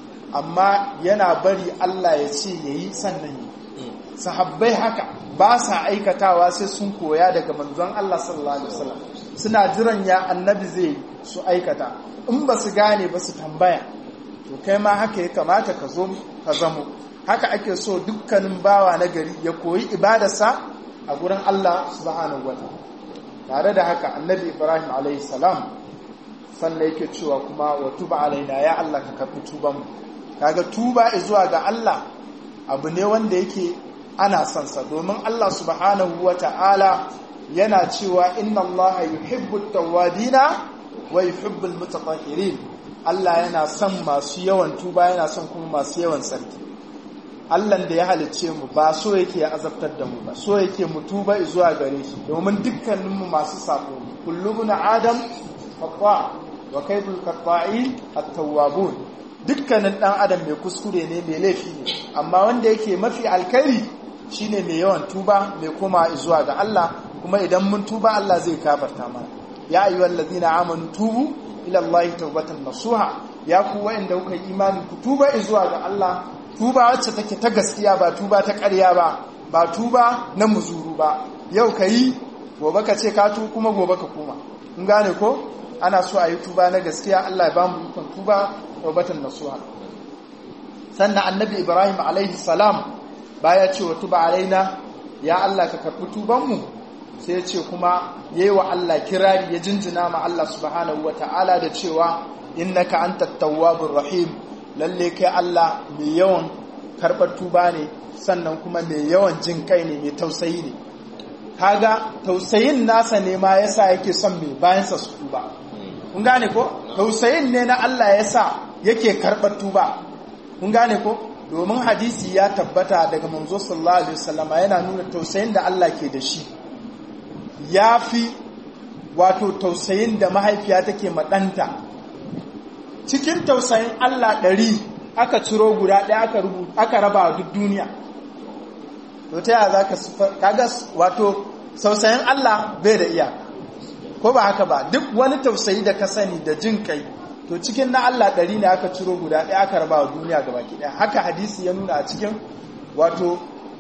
amma yana bari Allah ya ce yayi sannan yi sahabbai haka ba sa aikatawa sai sun koya daga manzon Allah sallallahu alaihi wasallam suna jiran ya annabi zai su aikata in ba su gane ba su tambaya to kai ma haka ya kamata ka zo ka zamo haka ake so dukkanin bawa na gari ya koyi ibadarsa a gurin Allah subhanahu wataala tare da haka annabi Ibrahim alaihi salam sannan yake cewa kuma wa tuba alaina ya Allah ka karbi tuban mu kaga tuba zuwa ga Allah abu ne wanda yake ana son sa domin Allah subhanahu wataala yana cewa inna Allah yuhibbu at-tawwabina wa yuhibbu al-mutatahhirin Allah yana son masu yawan tuba yana son kuma masu yawan sarki Allah da ya halicce mu ba so yake ya azabtar da mu ba so yake mu tuba zuwa gare shi domin dukkanin mu masu sako kullubun adam khata wa kaydul qata'in at-tawwabun dukkanin dan adam mai kuskure ne mai laifi ne amma wanda yake mafi alkhairi shine mai yawan tuba mai koma zuwa ga Allah kuma idan mun tuba Allah zai kafarta mana ya ayyuhal ladina amanu tubu ila Allah tawbatan nasuha ya ku wa'anda kuka imani ku tuba zuwa ga Allah tuba wacce take ta gaskiya ba tuba ta ƙarya ba ba tuba na muzuru ba yau kayi gobe ka ce ka tu kuma gobe ka koma in gane ko ana so a yi tuba na gaskiya Allah ya ba mu ikon tuba tawbatan nasuha sannan annabi Ibrahim alaihi salam baya ce wa tuba alaina ya Allah ka karɓi tubanmu sai ce kuma yayi wa Allah kirari ya jinjina ma Allah subhanahu ta'ala da cewa innaka antat tawwabur rahim lalle kai Allah mai yawan karɓar tuba ne sannan kuma mai yawan jin kai ne mai tausayi ne kaga tausayin nasa ne ma yasa yake son mai bayansa su tuba kun gane ko tausayin ne na Allah yasa yake karɓar tuba kun gane ko domin hadisi ya tabbata daga manzo sallallahu alaihi wasallam yana nuna tausayin da Allah ke da shi yafi wato tausayin da mahaifiya take madanta cikin tausayin Allah ɗari aka ciro guda ɗaya aka rubuta aka raba duk duniya to ta yaya zaka kaga wato tausayin Allah bai da iyaka ko ba haka ba duk wani tausayi da ka sani da jin kai to cikin na Allah ɗari ne aka ciro guda ɗaya aka raba wa duniya gaba ɗaya haka hadisi ya nuna a cikin wato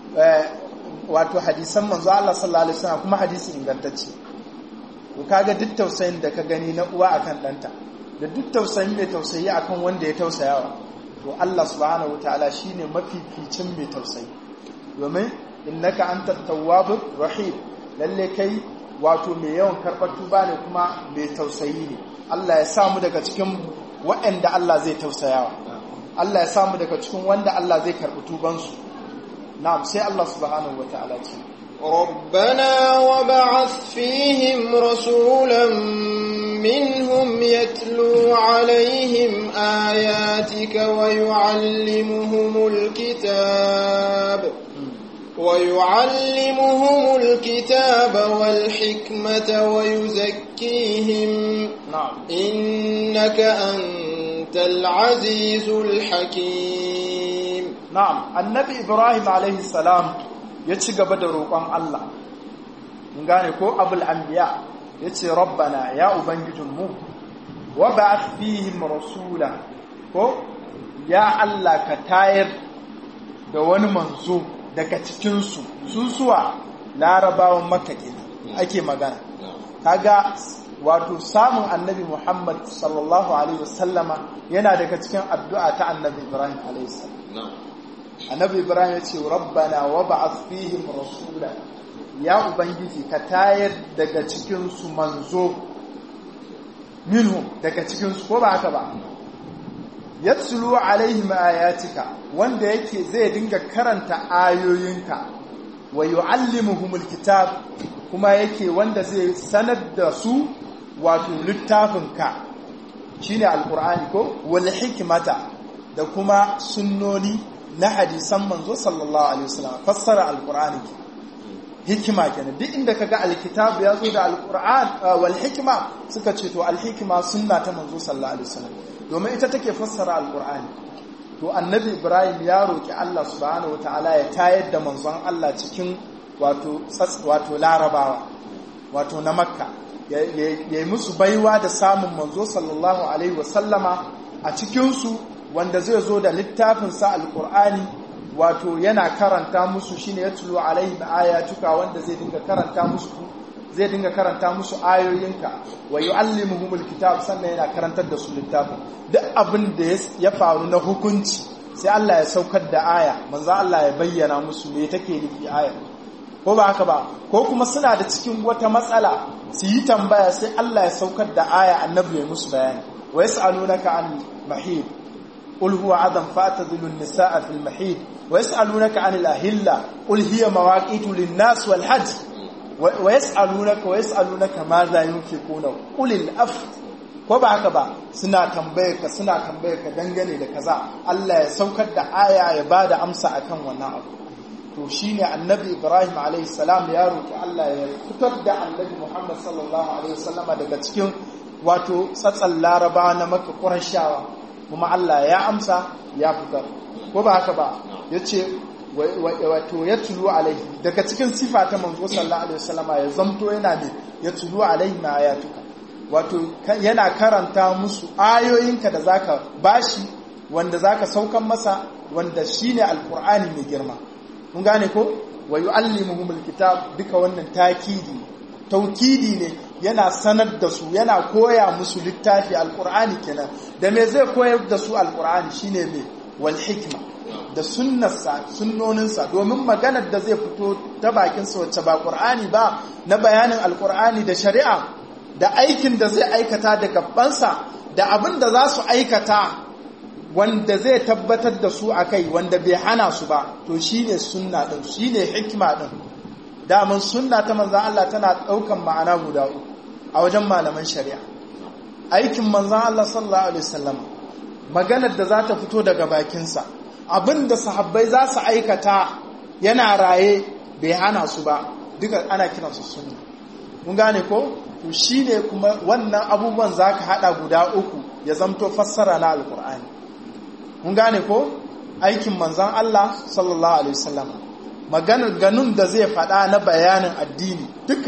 wato hadisan manzo Allah sallallahu alaihi wasallam kuma hadisi ingantacce to kaga duk tausayin da ka gani na uwa akan ɗanta da duk tausayin mai tausayi akan wanda ya tausayawa to Allah subhanahu wataala shine mafificin mai tausayi domin innaka antat tawwabur rahim lalle kai wato mai yawan karɓar tuba ne kuma mai tausayi ne Allah ya samu daga cikin waɗanda Allah zai tausayawa Allah ya samu daga cikin wanda Allah zai karɓi tubansu na'am sai Allah subhanahu wata'ala ce ربنا وبعث فيهم رسولا منهم يتلو عليهم آياتك ويعلمهم الكتاب ويعلمهم الكتاب والحكمة ويزكيهم na'am إنك أنت العزيز الحكيم na'am annabi Ibrahim alaihi salam ya ci gaba da roƙon Allah in gane ko abul anbiya yace rabbana ya ubangijinmu wa ba'ath fihim rasula ko ya Allah ka tayar da wani manzo daga cikin su susuwa larabawan makka kenan ake magana kaga wato samun annabi Muhammad sallallahu alaihi wasallama yana daga cikin addu'a ta annabi Ibrahim alaihi salam annabi Ibrahim ya ce rabbana wa ba'ath fihim rasula ya ubangiji ka tayar daga cikin su manzo minhum daga cikin su ko ba haka ba yatsulu alaihim ayatika wanda yake zai dinga karanta ayoyinka wa yuallimuhumul kitab kuma yake wanda zai sanar da su wato littafinka shine alqur'ani ko wal hikmata da kuma sunnoni na hadisan manzo sallallahu alaihi wasallam fassara alqur'ani hikima kenan duk inda kaga alkitab ya zo da alqur'an wal hikma suka ce to alhikma sunna ta manzo sallallahu alaihi wasallam domin ita take fassara alqur'ani to annabi ibrahim ya roki Allah subhanahu wataala ya tayar da manzon Allah cikin wato wato larabawa wato na makka ya yi musu baiwa da samun manzo sallallahu alaihi wasallama a cikinsu wanda zai zo da littafinsa alkur'ani wato yana karanta musu shine ya tulo alaihim ayatuka wanda zai dinga karanta musu zai dinga karanta musu ayoyinka wa yu'allimuhumul kitab sannan yana karantar da su littafin duk abin da ya faru na hukunci sai Allah ya saukar da aya manzo Allah ya bayyana musu me take nufi aya ko ba haka ba ko kuma suna da cikin wata matsala su yi tambaya sai Allah ya saukar da aya annabi ya musu bayani wa yas'alunaka an mahid qul huwa adam fa'tadilu an-nisaa fil mahid wa yas'alunaka an al-ahilla qul hiya mawaqitu lin-nas wal hajj wa yas'alunaka wa yas'alunaka ma za yunfiquna qul al-af ko ba haka ba suna tambaye ka suna tambaye ka dangane da kaza Allah ya saukar da aya ya bada amsa akan wannan abu to shine annabi Ibrahim alayhi salam ya roki Allah ya fitar da annabi Muhammad sallallahu alaihi wasallama daga cikin wato tsatsan Laraba na Makka Qurayshawa kuma Allah ya amsa ya fitar ko ba haka ba yace wato ya tulu alaihi daga cikin sifa ta manzo sallallahu alaihi wasallama ya zamto yana ne ya tulu alaihi ma ayatuka wato yana karanta musu ayoyinka da zaka bashi wanda zaka saukan masa wanda shine alqur'ani mai girma mun gane ko wa yu'allimuhumul kitab duka wannan takidi taukidi ne yana sanar da su yana koya musu littafi alqur'ani kenan da me zai koyar da su alqur'ani shine me wal hikma da sunnarsa sunnoninsa domin maganar da zai fito ta bakinsa wacce ba qur'ani ba na bayanin alqur'ani da shari'a da aikin da zai aikata da gabansa da abin da za su aikata wanda zai tabbatar da su a kai wanda bai hana su ba to shi ne sunna ɗin shi ne hikima ɗin damun sunna ta manzan Allah tana ɗaukan ma'ana guda uku a wajen malaman shari'a aikin manzan Allah sallallahu alaihi wasallam maganar da za ta fito daga bakinsa abin da sahabbai za su aikata yana raye bai hana su ba duka ana kiransu sunna mun gane ko to shi ne kuma wannan abubuwan za ka haɗa guda uku ya zamto fassara na alkur'ani mun gane ko aikin manzan Allah sallallahu alaihi wasallam maganar ganun da zai faɗa na bayanin addini duka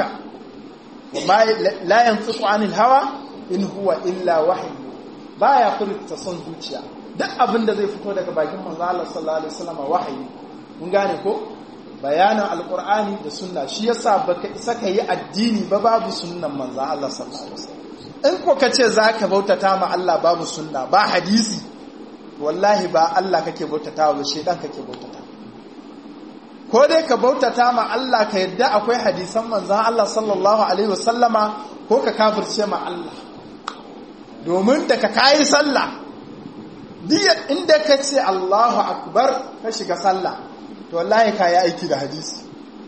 la yantiqu anil hawa in huwa illa wahyi baya furta son zuciya duk abin da zai fito daga bakin manzan Allah sallallahu alaihi wasallam wahayi mun gane ko bayanin alkur'ani da sunna shi yasa baka isa ka yi addini ba babu sunnan manzan Allah sallallahu alaihi wasallam in ko kace zaka bautata ma Allah babu sunna ba hadisi wallahi ba Allah kake bautata ba shedan kake bautata ko dai ka bautata ma Allah ka yadda akwai hadisan manzan Allah sallallahu alaihi wasallama ko ka kafirce ma Allah domin da ka kayi sallah diyar inda ka ce Allahu akbar ka shiga sallah to wallahi ka yi aiki da hadisi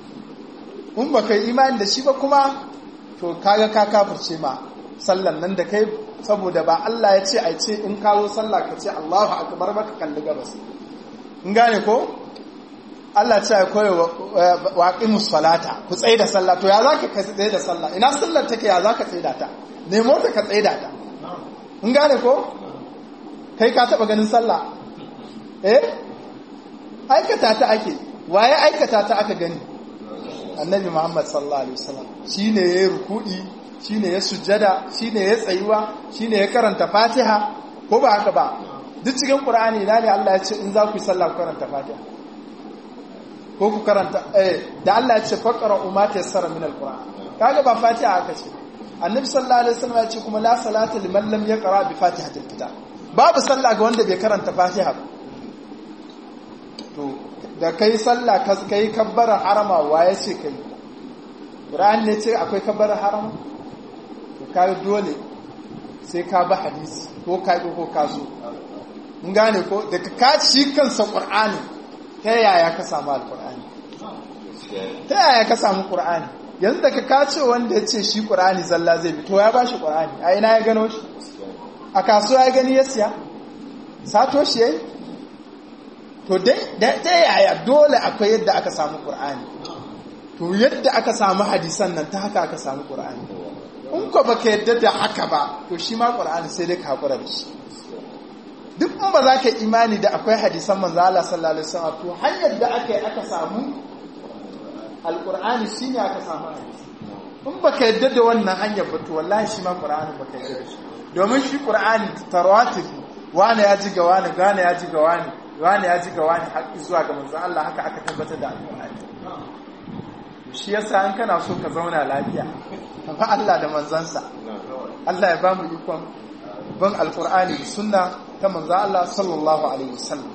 in ba ka yi imani da shi ba kuma to kaga ka kafirce ma sallan nan da kai saboda ba Allah ya ce a ce in kawo sallah ka ce Allahu akbar ba ka kalli gabas in gane ko Allah ce ya koya wa aqimus salata ku tsaye da sallah to ya zaka ka tsaye da sallah ina sallar take ya zaka tsaye da ta nemo ta ka tsaye da ta in gane ko kai ka taba ganin sallah eh aikata ta ake waye aikata ta aka gani annabi muhammad sallallahu alaihi wasallam shine yayi rukudi shine ya sujjada shine ya tsayuwa shine ya karanta fatiha ko ba haka ba duk cikin qur'ani ina ne Allah ya ce in za ku yi sallah ku karanta fatiha ko ku karanta eh da Allah ya ce faqra umma tayassara min alquran kaga ba fatiha aka ce annabi sallallahu alaihi wasallam ya ce kuma la salata liman lam yaqra bi fatihatil kitab babu sallah ga wanda bai karanta fatiha ba to da kai sallah ka kai kabbara harama waye ce kai Qur'an ne ce akwai kabbara harama to kai dole sai ka ba hadisi ko ka ko ka so mun gane ko da ka ci kansa Qur'ani ta yaya ka samu alqur'ani ta yaya ka samu Qur'ani yanzu da ka kace wanda ya ce shi Qur'ani zalla zai bi to ya ba shi Qur'ani a ina ya gano shi a kasuwa ya gani ya siya sato shi yayi to dai ta yaya dole akwai yadda aka samu ƙur'ani to yadda aka samu hadisan nan ta haka aka samu ƙur'ani in ko baka yadda da haka ba to shi ma ƙur'ani sai dai ka haƙura da shi duk in ba za ka imani da akwai hadisan manzo Allah sallallahu alaihi wasallam to hanyar da aka yi aka samu alqur'ani shine aka samu hadisi in baka yadda da wannan hanyar ba to wallahi shi ma qur'ani baka yadda da shi domin shi qur'ani tarwatib wani ya ji ga wani gane ya ji ga wani wani ya ji ga wani har zuwa ga manzo Allah haka aka tabbatar da alqur'ani shi yasa an kana so ka zauna lafiya ka fa Allah da manzansa Allah ya ba mu ikon ban alqur'ani da sunna ta manzo Allah sallallahu alaihi wasallam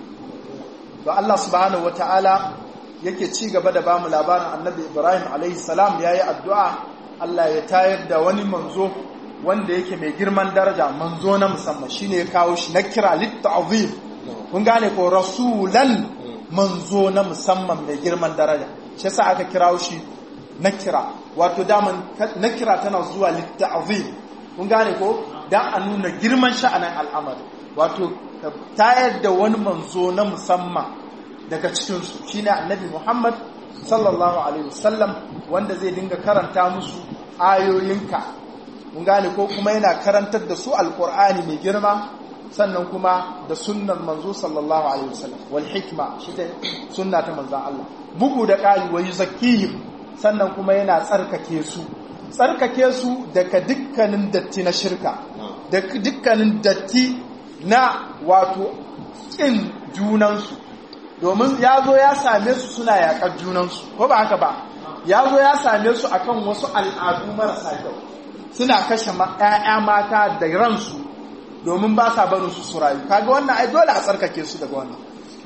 to Allah subhanahu wataala yake ci gaba da bamu labarin annabi Ibrahim alaihi salam yayi addu'a Allah ya tayar da wani manzo wanda yake mai girman daraja manzo na musamman shine ya kawo shi na kira litta'zim kun gane ko rasulan manzo na musamman mai girman daraja shi yasa aka kirawo shi na kira wato daman na kira tana zuwa litta'zim kun gane ko dan a nuna girman sha'anin al'amari wato tayar da wani manzo na musamman daga cikinsu shi ne annabi Muhammad sallallahu Alaihi wasallam wanda zai dinga karanta musu ayoyinka mun gane ko kuma yana karantar da su alkur'ani mai girma sannan kuma da sunnan manzo sallallahu Alaihi wasallam wal hikma shi ta sunna ta manzan Allah bugu da ƙari wa yuzakkihim sannan kuma yana tsarkake su tsarkake su daga dukkanin datti na shirka da dukkanin datti na wato ƙin junansu domin ya zo ya same su suna yaƙar junansu ko ba haka ba ya zo ya same su akan wasu al'adu marasa kyau suna kashe ‘ya'ya mata da ransu domin ba sa barin su su rayu kaga wannan ai dole a tsarkake su daga wannan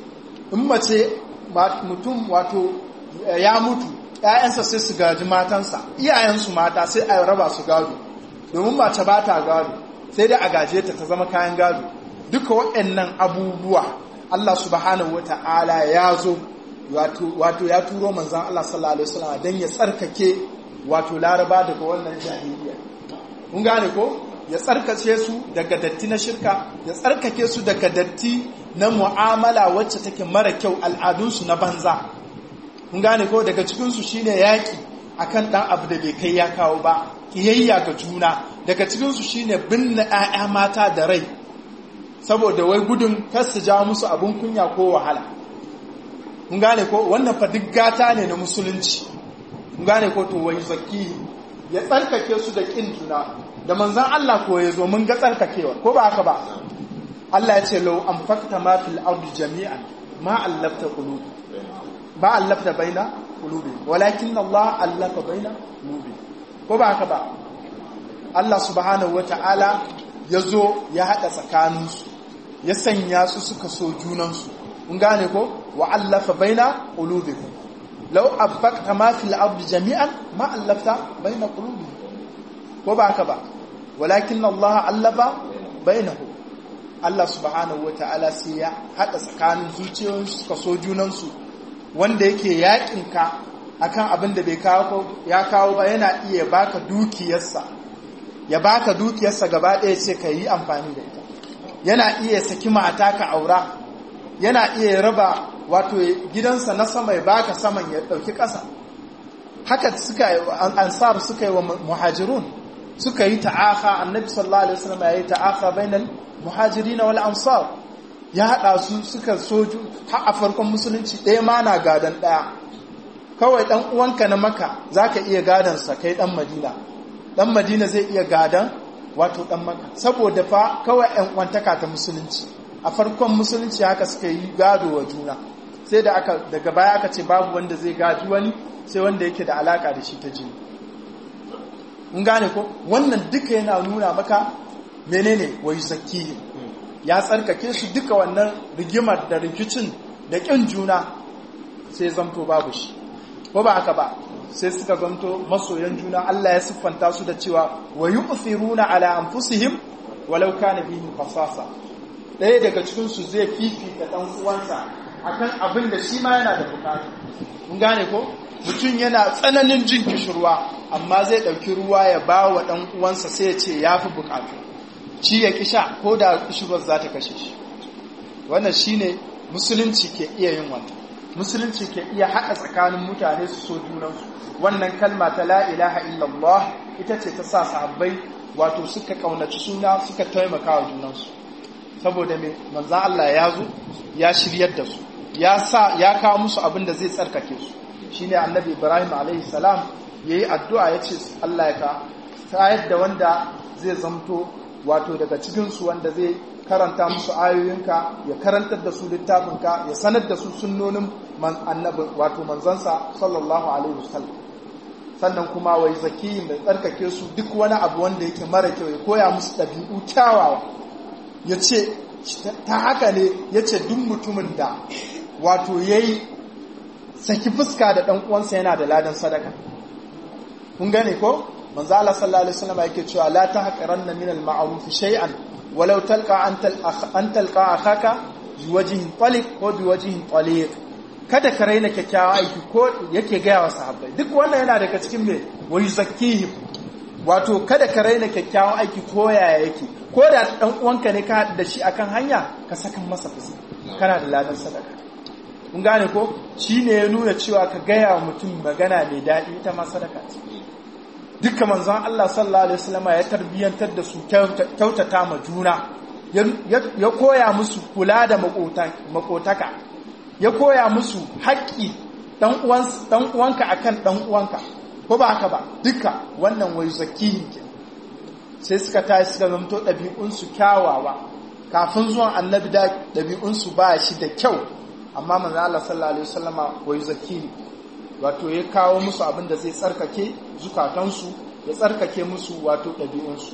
in mace mutum wato ya mutu ‘ya'yansa sai su gaji matansa iyayensu mata sai a raba su gado domin mace ba ta gado sai dai a gaje ta ta zama kayan gado duka waɗannan abubuwa Allah subhanahu wata'ala ya zo wato ya turo manzan Allah sallallahu alaihi wasallam dan ya tsarkake wato laraba daga wannan jahiliya kun gane ko ya tsarkake su daga datti na shirka ya tsarkake su daga datti na mu'amala wacce take mara kyau al'adunsu na banza kun gane ko daga cikin su shine yaki akan dan abu da bai kai ya kawo ba kiyayya ga juna daga cikin su shine binne 'ya'ya mata da rai saboda wai gudun kar su ja musu abin kunya ko wahala kun gane ko wannan fa duk gata ne na musulunci kun gane ko to wai zaki ya tsarkake su da kin juna da manzon Allah ko ya zo mun ga tsarkakewa ko ba haka ba Allah ya ce law anfaqta ma fil ardi jami'an ma allafta qulubi ba allafta baina qulubi walakin Allah allafa baina qulubi ko ba haka ba Allah subhanahu wataala ya zo ya haɗa tsakaninsu ya sanya su suka so junansu kun gane ko wa allafa baina qulubikum law anfaqta ma fil ardi jami'an ma allafta baina qulubikum ko ba haka ba walakin Allah allafa bainahu Allah subhanahu wata'ala sai ya haɗa tsakanin zuciyoyinsu suka so junansu wanda yake yakin ka akan abin da bai kawo ya kawo ba yana iya baka dukiyarsa ya baka dukiyarsa gaba ɗaya ce ka yi amfani da ita yana iya saki mata ka aura yana iya raba wato gidansa na sama ya baka saman ya ɗauki ƙasa haka suka ansar suka yi wa muhajirun suka yi ta'aka annabi sallallahu alaihi wasallam ya yi ta'aka bainal muhajirin wal ansar ya haɗa su suka soju har a farkon musulunci ɗaya ma na gadan ɗaya kawai ɗan uwanka na maka zaka iya gadansa kai ɗan madina dan madina zai iya gadan wato dan maka saboda fa kawai yan kwantaka ta musulunci a farkon musulunci haka suka yi gado wa juna sai da aka daga baya aka ce babu wanda zai gaji wani sai wanda yake da alaka da shi ta jini mun gane ko wannan duka yana nuna maka menene wai zakihim ya tsarkake su duka wannan rigimar da rikicin da kin juna sai zamto babu shi ko ba haka ba sai suka zanto masoyan juna Allah ya siffanta su da cewa wa yu'thiruna ala anfusihim walau kana bihim khasasa ɗaya daga cikin su zai fifita dan uwansa akan abin da shi ma yana da bukata kun gane ko mutum yana tsananin jin kishirwa amma zai ɗauki ruwa ya ba wa ɗan uwansa sai ya ce ya fi bukatu ci ya kisha ko da kishirwar za ta kashe shi wannan shine musulunci ke iya yin wannan musulunci ke iya haɗa tsakanin mutane su so junansu wannan kalma ta la ilaha illallah ita ce ta sa sahabbai wato suka kaunaci suna suka taimaka wa junansu saboda me manzan Allah ya zo ya shiryar da su ya sa ya kawo musu abin da zai tsarkake su shine annabi Ibrahim alaihi salam yayi addu'a yace Allah ya ka sayar da wanda zai zamto wato daga cikin su wanda zai karanta musu ayoyinka ya karantar da su littafinka ya sanar da su sunnonin annabi wato manzansa sallallahu alaihi wasallam sannan kuma wai zakiyin da tsarkake su duk wani abu wanda yake mara kyau ya koya musu ɗabi'u kyawawa ya ce ta haka ne ya ce duk mutumin da wato ya yi saki fuska da ɗan uwansa yana da ladan sadaka kun gane ko manzo Allah sallallahu alaihi wasallam yake cewa la tahqiranna min al-ma'ruf shay'an walau talqa an talqa akhaka biwajhin taliq ko biwajhin taliq kada ka raina kyakkyawan aiki ko yake gaya wa sahabbai duk wannan yana daga cikin me wai zakihim wato kada ka raina kyakkyawan aiki ko yaya yake ko da dan uwanka ne ka da shi akan hanya ka saka masa fuska kana da ladan sadaka kun gane ko shine ya nuna cewa ka gaya wa mutum magana mai daɗi ita ma sadaka ce dukkan manzon Allah sallallahu alaihi wasallam ya tarbiyantar da su kyautata ma juna ya koya musu kula da makotaka ya koya musu haƙƙi ɗan uwanka a kan ɗan uwanka ko ba haka ba duka wannan wai zakihin ke sai suka tashi suka zamto ɗabi'unsu kyawawa kafin zuwan annabi da ɗabi'unsu ba shi da kyau amma manzo Allah sallallahu alaihi wasallama wai zakihi wato ya kawo musu abin da zai tsarkake zukatansu ya tsarkake musu wato ɗabi'unsu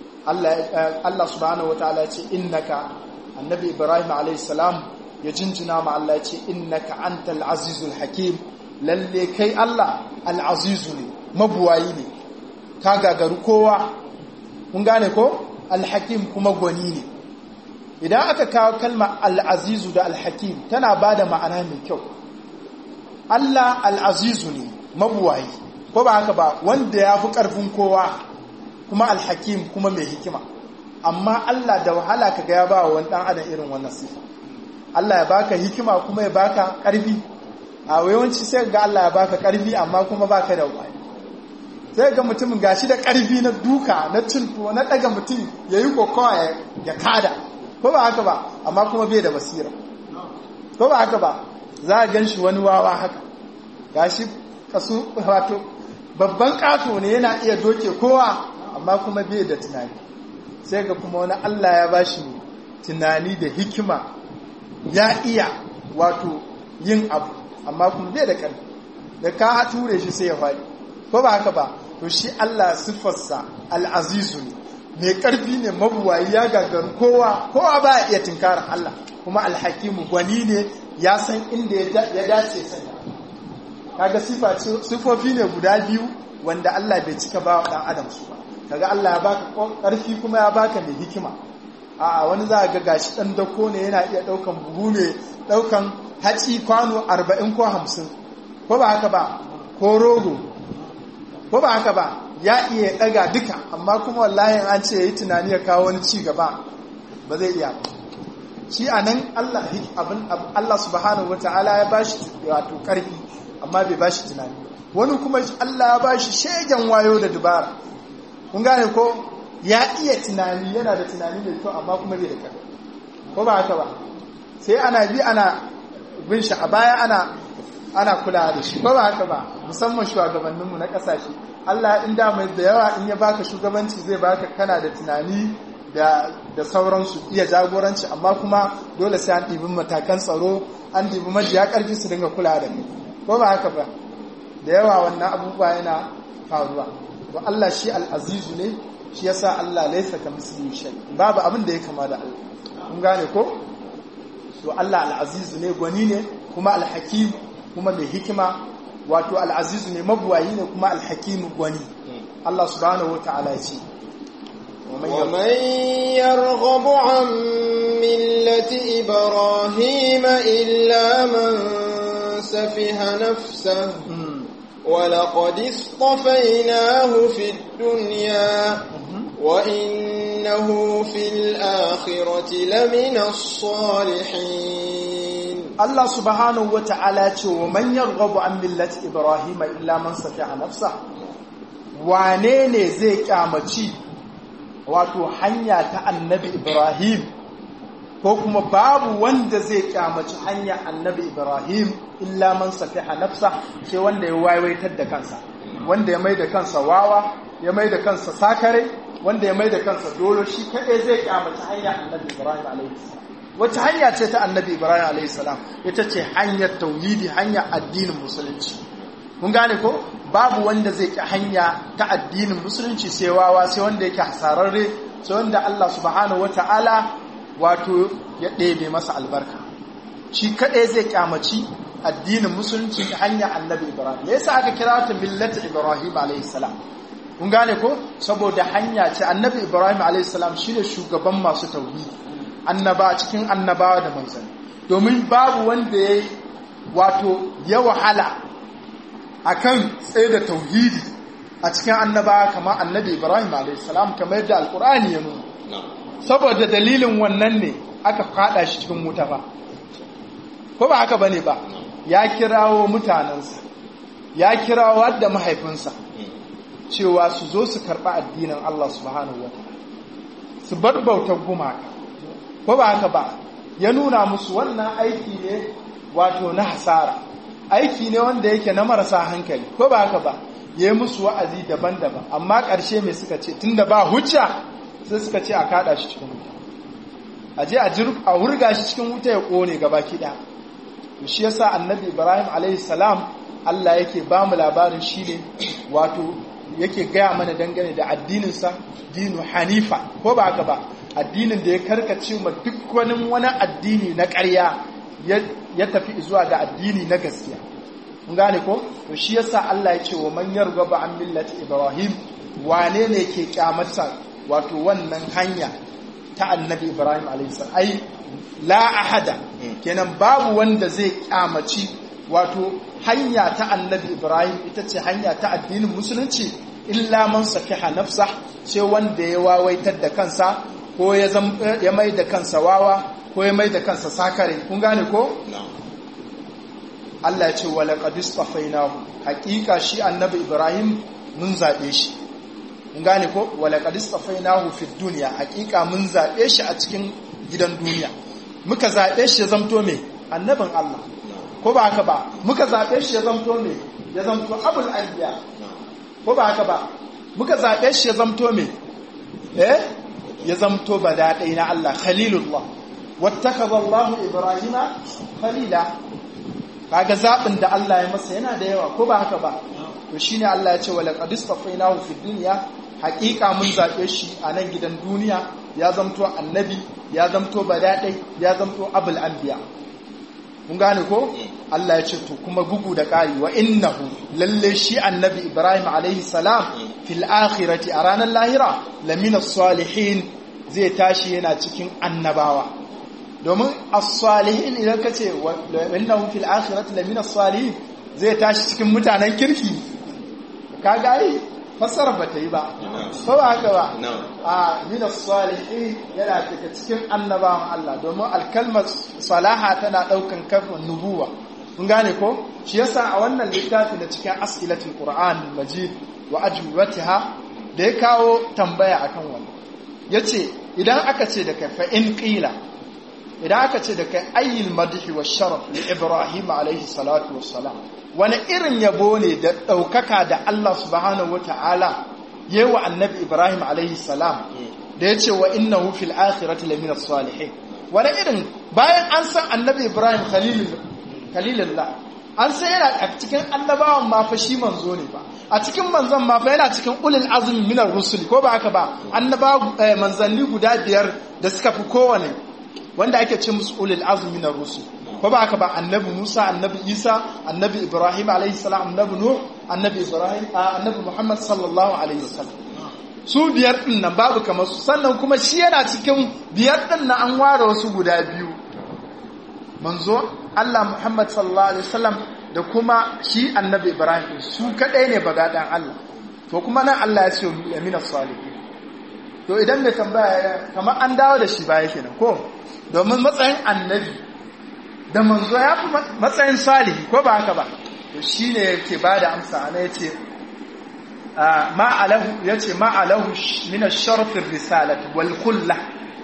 Allah subhanahu wataala ce innaka annabi Ibrahim alaihi salam ya jinjina ma Allah ya ce innaka antal azizul hakim lalle kai Allah al-azizu ne mabuwayi ne ka gagaru kowa kun gane ko al-hakim kuma gwani ne idan aka kawo kalma al-azizu da al-hakim tana bada ma'ana mai kyau Allah al-azizu ne mabuwayi ko ba haka ba wanda ya fi ƙarfin kowa kuma al-hakim kuma mai hikima amma Allah da wahala ka ga ya ba wa wani ɗan adam irin wannan sifa Allah ya baka hikima kuma ya baka ƙarfi a yawanci sai ga Allah ya baka ƙarfi amma kuma baka da wani sai ga mutumin gashi da ƙarfi na duka na cinto na ɗaga mutum ya yi kokawa ya kada ko ba haka ba amma kuma bai da basira ko ba haka ba za a gan shi wani wawa haka gashi kasu wato babban ƙato ne yana iya doke kowa amma kuma bai da tunani sai ga kuma wani Allah ya bashi tunani da hikima ya iya wato yin abu amma kuma bai da ƙarfi da ka ture shi sai ya faɗi ko ba haka ba to shi Allah siffarsa al'azizu ne mai ƙarfi ne mabuwayi ya gagaru kowa kowa ba iya tinkarar Allah kuma alhakimu gwani ne ya san inda ya dace sanya kaga sifofi ne guda biyu wanda Allah bai cika ba wa ɗan adam su ba kaga Allah ya baka ƙarfi kuma ya baka mai hikima a wani za a ga gashi ɗan dako ne yana iya ɗaukan buhu mai ɗaukan haci kwano arba'in ko hamsin ko ba haka ba ko rogo ko ba haka ba ya iya ɗaga duka amma kuma wallahi an ce ya yi tunani ya kawo wani ci gaba ba zai iya ba shi a nan Allah subhanahu wa ta'ala ya bashi wato ƙarfi amma bai bashi tunani wani kuma Allah ya bashi shegen wayo da dubara kun gane ko ya iya tunani yana da tunani mai kyau amma kuma bai da kyau ko ba haka ba sai ana bi ana bin shi a baya ana ana kula da shi ko ba haka ba musamman shugabanninmu na kasashe Allah in da mai da yawa in ya baka shugabanci zai baka kana da tunani da da sauransu iya jagoranci amma kuma dole sai an ɗibi matakan tsaro an ɗibi majiya ƙarfi su dinga kula da kai ko ba haka ba da yawa wannan abubuwa yana faruwa to Allah shi al'azizu ne shi yasa Allah laisa ka misli shay babu abin da ya kama da Allah kun gane ko to Allah al'azizu ne gwani ne kuma al-hakim kuma mai hikima wato al'azizu ne mabuwayi ne kuma al-hakim gwani Allah subhanahu wata'ala ya ce ومن يرغب عن ملة إبراهيم إلا من سفه نفسه ولقد اصطفيناه في الدنيا وإنه في الآخرة لمن الصالحين الله سبحانه وتعالى ومن يرغب عن ملة إبراهيم إلا من سفع نفسه wane zai kyamaci wato hanya ta annabi Ibrahim ko kuma babu wanda zai kyamaci hanyar annabi ibrahim illa man safiha nafsa sai wanda ya waiwaitar da kansa wanda ya mai da kansa wawa ya mai da kansa sakare wanda ya mai da kansa dolo shi kaɗai zai kyamaci hanyar annabi ibrahim alaihi wata hanya ce ta annabi ibrahim alaihi salam ita ce hanyar tauhidi hanyar addinin musulunci mun gane ko babu wanda zai ki hanya ta addinin musulunci sai wawa sai wanda yake hasararre sai wanda Allah subhanahu wataala wato ya ɗebe masa albarka shi kaɗai zai kyamaci addinin musulunci ta hanyar annabi ibrahim me yasa aka kira ta millata ibrahim alayhi salam kun gane ko saboda hanya ce annabi ibrahim alayhi salam shine shugaban masu tauhidi annaba cikin annabawa da manzanni domin babu wanda ya wato ya wahala akan tsaye da tauhidi a cikin annabawa kamar annabi ibrahim alayhi salam kamar yadda alkur'ani ya nuna saboda dalilin wannan ne aka fada shi cikin wuta ba ko ba haka bane ba ya kirawo mutanensa ya kirawo wadda mahaifinsa cewa su zo su karɓi addinin Allah subhanahu wa su bar bautar gumaka ko ba haka ba ya nuna musu wannan aiki ne wato na hasara aiki ne wanda yake na marasa hankali ko ba haka ba ya yi musu wa'azi daban-daban amma ƙarshe mai suka ce tunda ba hujja sai suka ce a kada shi cikin wuta a je a wurga shi cikin wuta ya ƙone gaba kiɗa shi yasa annabi ibrahim alaihissalam allah yake ba mu labarin shi ne wato yake gaya mana dangane da addininsa dinu hanifa ko ba haka ba addinin da ya karkace ma duk wani wani addini na ƙarya ya tafi zuwa ga addini na gaskiya kun gane ko to shi yasa allah ya ce wa man yargaba an millati ibrahim wane ne ke kyamarsa wato wannan hanya ta annabi ibrahim alaihi ai la ahada kenan babu wanda zai kyamaci wato hanya ta annabi ibrahim ita ce hanya ta addinin musulunci illa man safiha nafsa sai wanda ya wawaitar da kansa ko ya mai da kansa wawa ko ya mai da kansa sakare kun gane ko Allah ya ce wala qad istafainahu hakika shi annabi ibrahim mun zabe shi mun gane ko wala qad istafainahu fid dunya hakika mun zabe shi a cikin gidan duniya muka zaɓe shi ya zamto me annabin Allah ko ba haka ba muka zaɓe shi ya zamto me ya zamto abul anbiya ko ba haka ba muka zaɓe shi ya zamto me eh ya zamto badaɗai na Allah khalilullah wattakaza Allah Ibrahima khalila kaga zaɓin da Allah ya masa yana da yawa ko ba haka ba to shine Allah ya ce wala qad istafainahu fid dunya haƙiƙa mun zaɓe shi a nan gidan duniya ya zamto annabi ya zamto badaɗai ya zamto abul anbiya mun gane ko Allah ya ce to kuma bugu da ƙari wa innahu lalle shi annabi Ibrahim alaihi salam fil akhirati a ranar lahira lamina salihin zai tashi yana cikin annabawa domin as-salihin idan ka ce wa innahu fil akhirati lamina salihin zai tashi cikin mutanen kirki kaga ai fassara ba ta yi ba ko ba haka ba a min salihin yana daga cikin annabawan Allah domin alkalmar salaha tana daukan kafin nubuwa kun gane ko shi yasa a wannan littafi na cikin as'ilatul qur'an majid wa ajwibatiha da ya kawo tambaya akan wannan yace idan aka ce da kai fa in qila idan aka ce da kai ayyul madhi wa sharaf li ibrahim alaihi salatu wassalam wani irin yabo ne da ɗaukaka da Allah subhanahu wata'ala yi wa annabi Ibrahim alaihi salam da ya ce wa innahu fil akhirati lamina salihin wani irin bayan an san annabi Ibrahim khalilullah an san yana a cikin annabawan ma fa shi manzo ne ba a cikin manzon ma fa yana cikin ulul azmi minar rusuli ko ba haka ba annabawa manzanni guda biyar da suka fi kowane wanda ake ce musu ulul azmi minar rusul ko ba haka ba annabi Musa annabi Isa annabi Ibrahim alaihi salam annabi Nuh annabi Ibrahim annabi Muhammad sallallahu alaihi wasallam su biyar din nan babu kamar su sannan kuma shi yana cikin biyar din nan an ware wasu guda biyu manzo Allah Muhammad sallallahu alaihi wasallam da kuma shi annabi Ibrahim su kadai ne bagadan Allah to kuma nan Allah ya ce yamina salihin to idan mai tambaya kamar an dawo da shi baya kenan ko domin matsayin annabi da manzo ya fi matsayin salihi ko ba haka ba to shi ne yake ba da amsa ana ya ce ma'alahu ya ce ma'alahu mina sharfin risalat wal kulla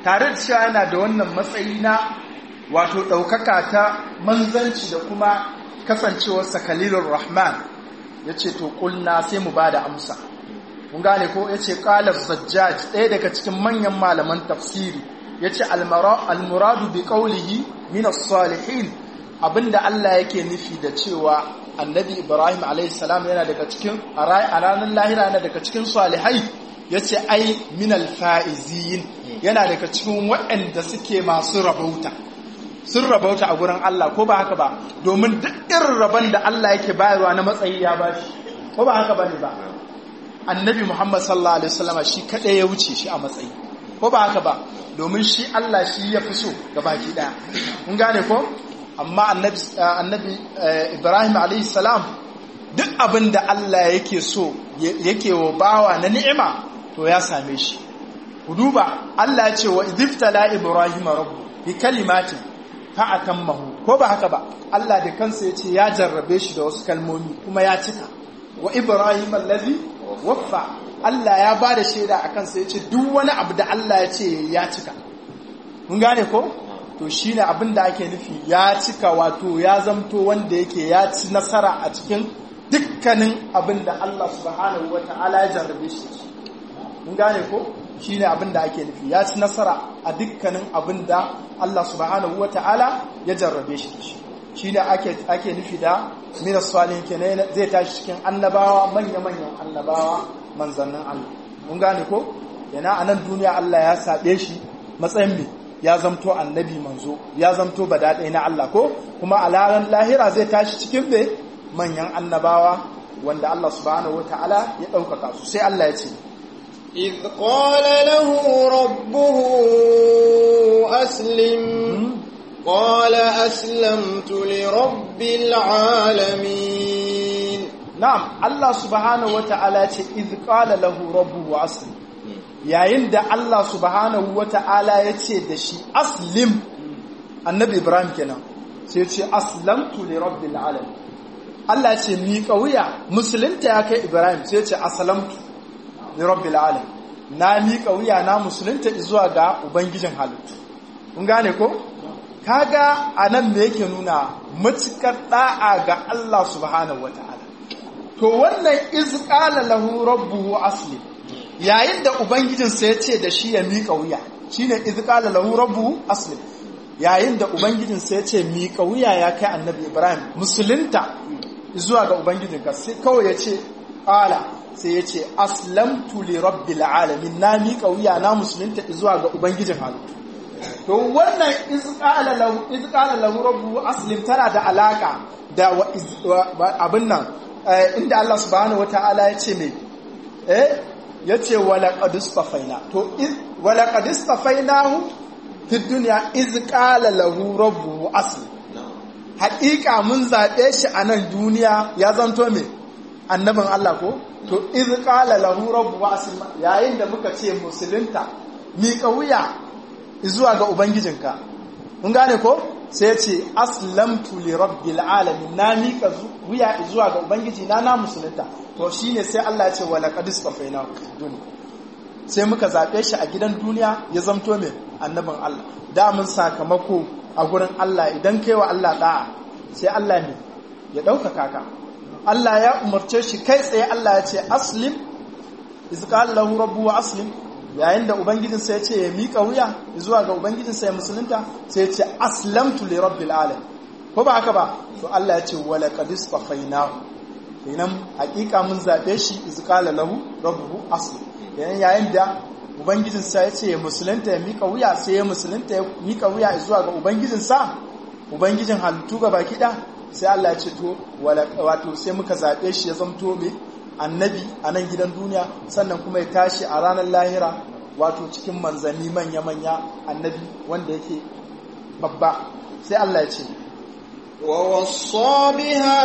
tare da cewa yana da wannan matsayi na wato ɗaukaka ta manzanci da kuma kasancewarsa khalilur rahman ya ce to ƙulna sai mu ba da amsa mun gane ko ya ce ƙalar zajjaj ɗaya daga cikin manyan malaman tafsiri ya ce almuradu bi ƙaulihi minas salihin abinda Allah yake nufi da cewa annabi ibrahim alaihissalam yana daga cikin a ranar lahira yana daga cikin salihai ya ce ai minal fa'iziyin yana daga cikin waɗanda suke masu rabauta sun rabauta a gurin Allah ko ba haka ba domin duk irin rabon da Allah yake bayarwa na matsayi ya bashi ko ba haka ba ne ba annabi muhammad sallallahu alaihi wasallama shi kaɗai ya wuce shi a matsayi ko ba haka ba domin shi Allah shi ya fi so ga baki ɗaya mun gane ko amma annabi ibrahim alaihissalam duk abin da Allah yake so yake wa bawa na ni'ima to ya same shi ku duba Allah ya ce wa idhiftala ibrahim rabbu bi kalimatin fa atammahu ko ba haka ba Allah da kansa ya ce ya jarrabe shi da wasu kalmomi kuma ya cika wa ibrahim allazi waffa Allah ya ba da shaida a kansa ya ce duk wani abu da Allah ya ce ya cika mun gane ko to shi ne abin da ake nufi ya cika wato ya zamto wanda yake ya ci nasara a cikin dukkanin abin da Allah subhanahu wa ta'ala ya jarrabe shi mun gane ko shi ne abin da ake nufi ya ci nasara a dukkanin abin da Allah subhanahu wa ta'ala ya jarrabe shi shi ne ake nufi da minas salihin kenan zai tashi cikin annabawa manya-manyan annabawa manzannin Allah mun gane ko yana a nan duniya Allah ya saɓe shi matsayin mai ya zamto annabi manzo ya zamto badaɗai na Allah ko kuma a laran lahira zai tashi cikin bai manyan annabawa wanda Allah subhanahu wata'ala ya ɗaukaka su sai Allah ya ce إذ قال له ربه أسلم قال أسلمت لرب العالمين نعم الله سبحانه وتعالى إذ قال له ربه أسلم yayin da Allah subhanahu wa ta'ala ya ce da shi aslim annabi Ibrahim kenan sai ce aslamtu li rabbil alamin Allah ce miƙa wuya musulunta ya kai Ibrahim sai ce aslamtu li rabbil alamin na miƙa wuya na musulunta zuwa ga ubangijin halittu kun gane ko kaga anan me yake nuna matukar da'a ga Allah subhanahu wa ta'ala to wannan iz qala lahu rabbuhu aslim yayin da ubangijinsa ya ce da shi ya miƙa wuya shi ne izikala lahu rabbu aslim yayin da ubangijinsa ya ce miƙa wuya ya kai annabi ibrahim musulunta zuwa ga ubangijinka sai kawai ya ce ƙala sai ya ce aslamtu li rabbil alamin na miƙa wuya na musulunta zuwa ga ubangijin halittu to wannan izikala lahu izikala lahu rabbu aslim tana da alaka da abin nan inda Allah subhanahu wataala ya ce mai eh ya ce walaƙadistafaina to walaƙadistafainahu fi duniya iz ƙala lahu rabbu asli haƙiƙa mun zaɓe shi a nan duniya ya zanto me annabin Allah ko to iz ƙala lahu rabbu asli yayin da muka ce musulunta miƙa wuya zuwa ga ubangijinka mun gane ko sai ce aslamtu li rabbil alamin na miƙa wuya zuwa ga ubangiji na na musulunta to shine sai Allah ya ce wala qad istafaina duniya sai muka zabe shi a gidan duniya ya zamto mai annabin Allah da mun sakamako a gurin Allah idan kai wa Allah da'a sai Allah ne ya ɗaukaka ka Allah ya umarce shi kai tsaye Allah ya ce aslim iz qala lahu rabbu aslim yayin da ubangijinsa ya ce ya miƙa wuya zuwa ga ubangijinsa ya musulunta sai ya ce aslamtu li rabbil alamin ko ba haka ba to Allah ya ce wala qad istafainahu kenan hakika mun zabe shi iz qala lahu rabbuhu aslim yayin yayin da ubangijinsa ya ce ya musulunta ya miƙa wuya sai ya musulunta ya miƙa wuya zuwa ga ubangijinsa ubangijin halittu ga baki da sai Allah ya ce to wato sai muka zabe shi ya zamto mai annabi a nan gidan duniya sannan kuma ya tashi a ranar lahira wato cikin manzanni manya-manya annabi wanda yake babba sai Allah ya ce ووصى بها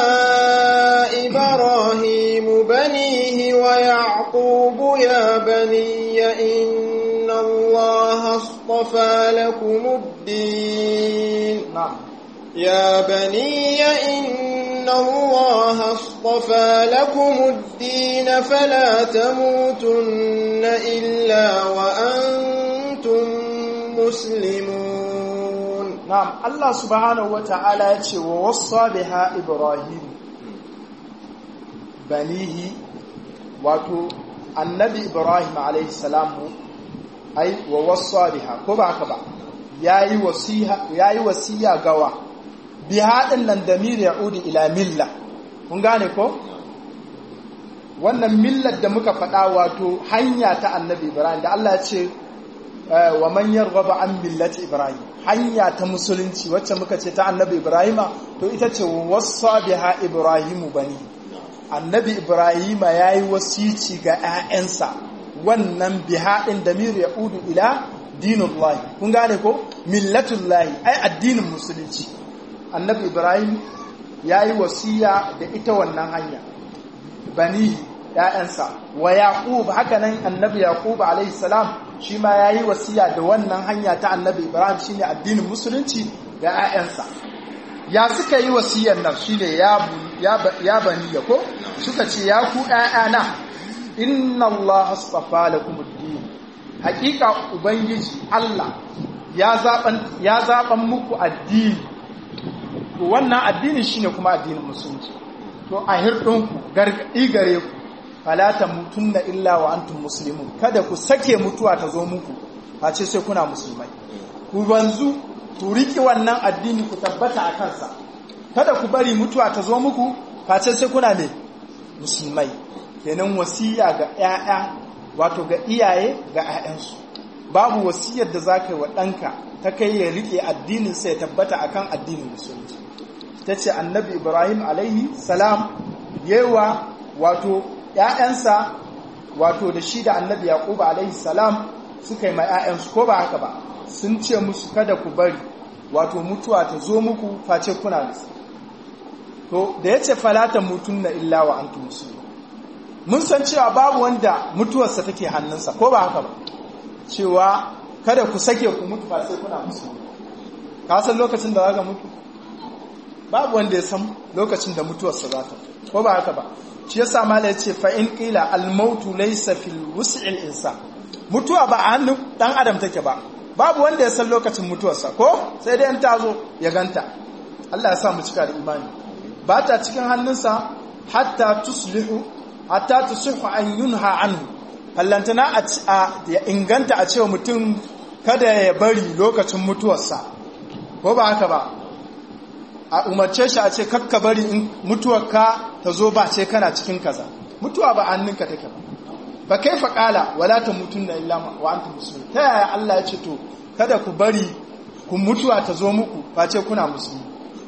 إبراهيم بنيه ويعقوب يا بني إن الله اصطفى لكم الدين نعم يا بني إن الله اصطفى لكم الدين فلا تموتن إلا وأنتم مسلمون na'am Allah subhanahu wata'ala ya ce wa wassa biha ibrahim banihi wato annabi ibrahim alayhi salamu ai wa wassa biha ko ba haka ba yayi wasiha yayi wasiya gawa biha din nan damir ya'udi ila milla kun gane ko wannan millar da muka faɗa wato hanya ta annabi ibrahim da Allah ya ce wa man yarghaba an millati ibrahim hanya ta musulunci wacce muka ce ta annabi ibrahima to ita ce wasa biha ibrahimu bani annabi ibrahima yayi wasici ga 'ya'yansa wannan biha din damir ya udu ila dinullahi kun gane ko millatullahi ai addinin musulunci annabi ibrahim yayi wasiya da ita wannan hanya banihi ‘ya'yansa wa Yaƙub haka nan annabi Yaƙub alaihi salam shi ma ya yi wasiya da wannan hanya ta annabi Ibrahim shi ne addinin musulunci ga ‘ya'yansa ya suka yi wasiyar nan shi ne ya bani ya ko suka ce ya ku ‘ya'yana inna Allah astafa lakum ad-din hakika ubangiji Allah ya zaɓan muku addini to wannan addinin shine kuma addinin musulunci to a hirɗinku gargaɗi gare ku falata mutunna illa wa antum muslimun kada ku sake mutuwa ta zo muku face sai kuna musulmai ku banzu ku riki wannan addini ku tabbata a kansa kada ku bari mutuwa ta zo muku face sai kuna ne musulmai kenan wasiya ga 'ya'ya wato ga iyaye ga 'ya'yansu babu wasiyar da za ka yi wa ɗanka ta kai ya riƙe addininsa ya tabbata akan addinin musulunci ta ce annabi ibrahim alaihi salam yewa wato ‘ya'yansa wato da shi da annabi yaƙuba alaihi salam suka yi ma ‘ya'yansu ko ba haka ba sun ce musu kada ku bari wato mutuwa ta zo muku face kuna da to da ya ce falatan mutum na illa wa an musulmi mun san cewa babu wanda mutuwarsa take hannunsa ko ba haka ba cewa kada ku sake ku mutu ba sai kuna musulmi ka san lokacin da za ka mutu babu wanda ya san lokacin da mutuwarsa za ta ko ba haka ba shi yasa mala ya ce fa in qila al mautu laysa fil wus'il insan mutuwa ba a hannun dan adam take ba babu wanda ya san lokacin mutuwarsa ko sai dai in ta zo ya ganta Allah ya sa mu cika da imani ba ta cikin hannunsa hatta tuslihu hatta tusihu an yunha anhu fallantana a ya inganta a cewa mutum kada ya bari lokacin mutuwarsa ko ba haka ba a umarce shi a ce kakka bari in mutuwarka ta zo ba ce kana cikin kaza mutuwa ba hannunka take ba ba kai fa kala wala ta mutun da illa wa antum muslimun ta yaya Allah ya ce to kada ku bari ku mutuwa ta zo muku ba ce kuna musulmi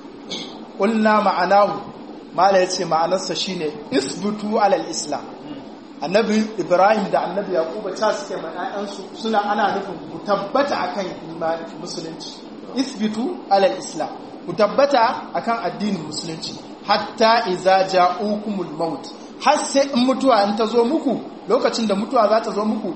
qulna ma'anahu mala yace ma'anarsa shine isbutu alal islam annabi ibrahim da annabi yaquba ta suke ma ƴaƴansu suna ana nufin ku tabbata akan imani musulunci isbitu alal islam ku tabbata akan addinin musulunci hatta iza ja'ukumul maut har sai in mutuwa in ta zo muku lokacin da mutuwa za ta zo muku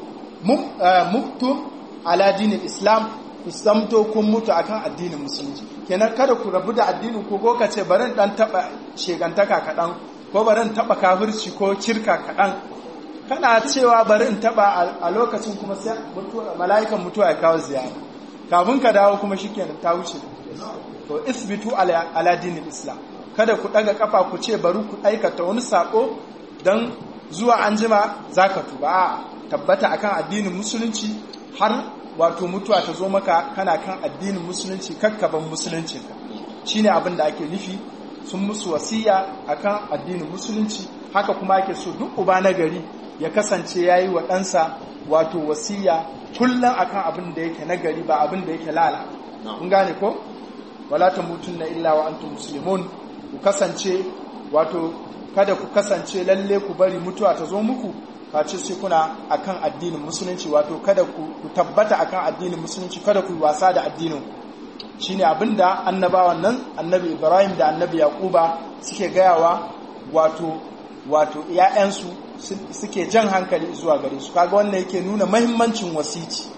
muktum ala dinin islam ku samto kun mutu akan addinin musulunci kenan kada ku rabu da addinin ku ko kace bari dan taba shegantaka kadan ko bari in taba kafirci ko kirka kadan kana cewa bari in taba a lokacin kuma sai mutuwa mala'ikan mutuwa ya kawo ziyara kafin ka dawo kuma shikenan ta wuce to isbitu ala dinin islam kada ku daga kafa ku ce bari ku aikata wani sako dan zuwa anjima zaka tuba tabbata akan addinin musulunci har wato mutuwa ta zo maka kana kan addinin musulunci kakkaban musulunci shine abin da ake nufi sun musu wasiya akan addinin musulunci haka kuma ake so duk uba na gari ya kasance yayi wa ɗansa wato wasiya kullum akan abin da yake nagari ba abin da yake lala kun gane ko wala tamutunna illa wa antum muslimun ku kasance wato kada ku kasance lalle ku bari mutuwa ta zo muku face sai kuna akan addinin musulunci wato kada ku tabbata akan addinin musulunci kada ku wasa da addinin shine abinda annabawan nan annabi Ibrahim da annabi Yaquba suke gayawa wato wato ƴaƴansu suke jan hankali zuwa gare su kaga wannan yake nuna muhimmancin wasici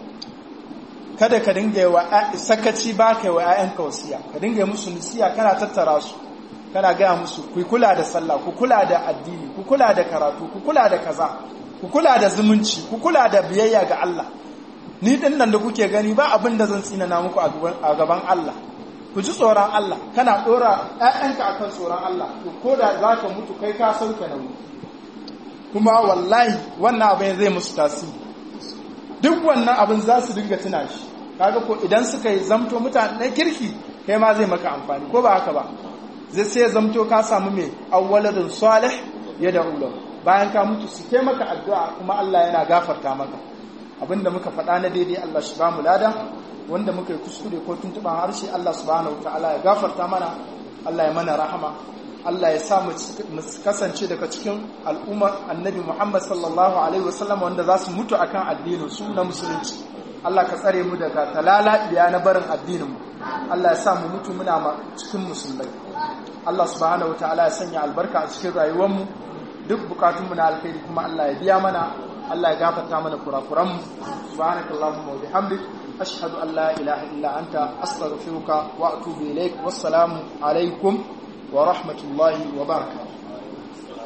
kada ka dinga wa sakaci ba kai wa ƴaƴanka wasiya ka dinga musu nasiya kana tattara su kana gaya musu ku kula da sallah ku kula da addini ku kula da karatu ku kula da kaza ku kula da zumunci ku kula da biyayya ga Allah ni din nan da kuke gani ba abin da zan tsinana muku a gaban Allah ku ji tsoron Allah kana dora ƴaƴanka akan tsoron Allah to ko da za ka mutu kai ka sauke nauyi kuma wallahi wannan abin zai musu tasiri duk wannan abin za su dinga tuna shi kaga ko idan suka yi zamto mutane na kirki kai ma zai maka amfani ko ba haka ba zai sai zamto ka samu mai awwaladun salih ya da ulo bayan ka mutu su kai maka addu'a kuma Allah yana gafarta maka abinda muka faɗa na daidai Allah shi ba mu lada wanda muka yi kuskure ko tuntuɓan harshe Allah subhanahu ta'ala ya gafarta mana Allah ya mana rahama Allah ya sa mu kasance daga cikin al'ummar annabi Muhammad sallallahu alaihi wasallam wanda za su mutu akan addinin su na musulunci Allah ka tsare mu daga talala biya na barin addinin mu Allah ya sa mu mutu muna cikin musulmai Allah subhanahu ta'ala ya sanya albarka a cikin rayuwar mu duk bukatun mu na alkhairi kuma Allah ya biya mana Allah ya gafarta mana kurakuran mu subhanakallahumma wa bihamdik ashhadu an la ilaha illa anta astaghfiruka wa atubu ilaik wassalamu alaikum wa rahmatullahi wa barakatuh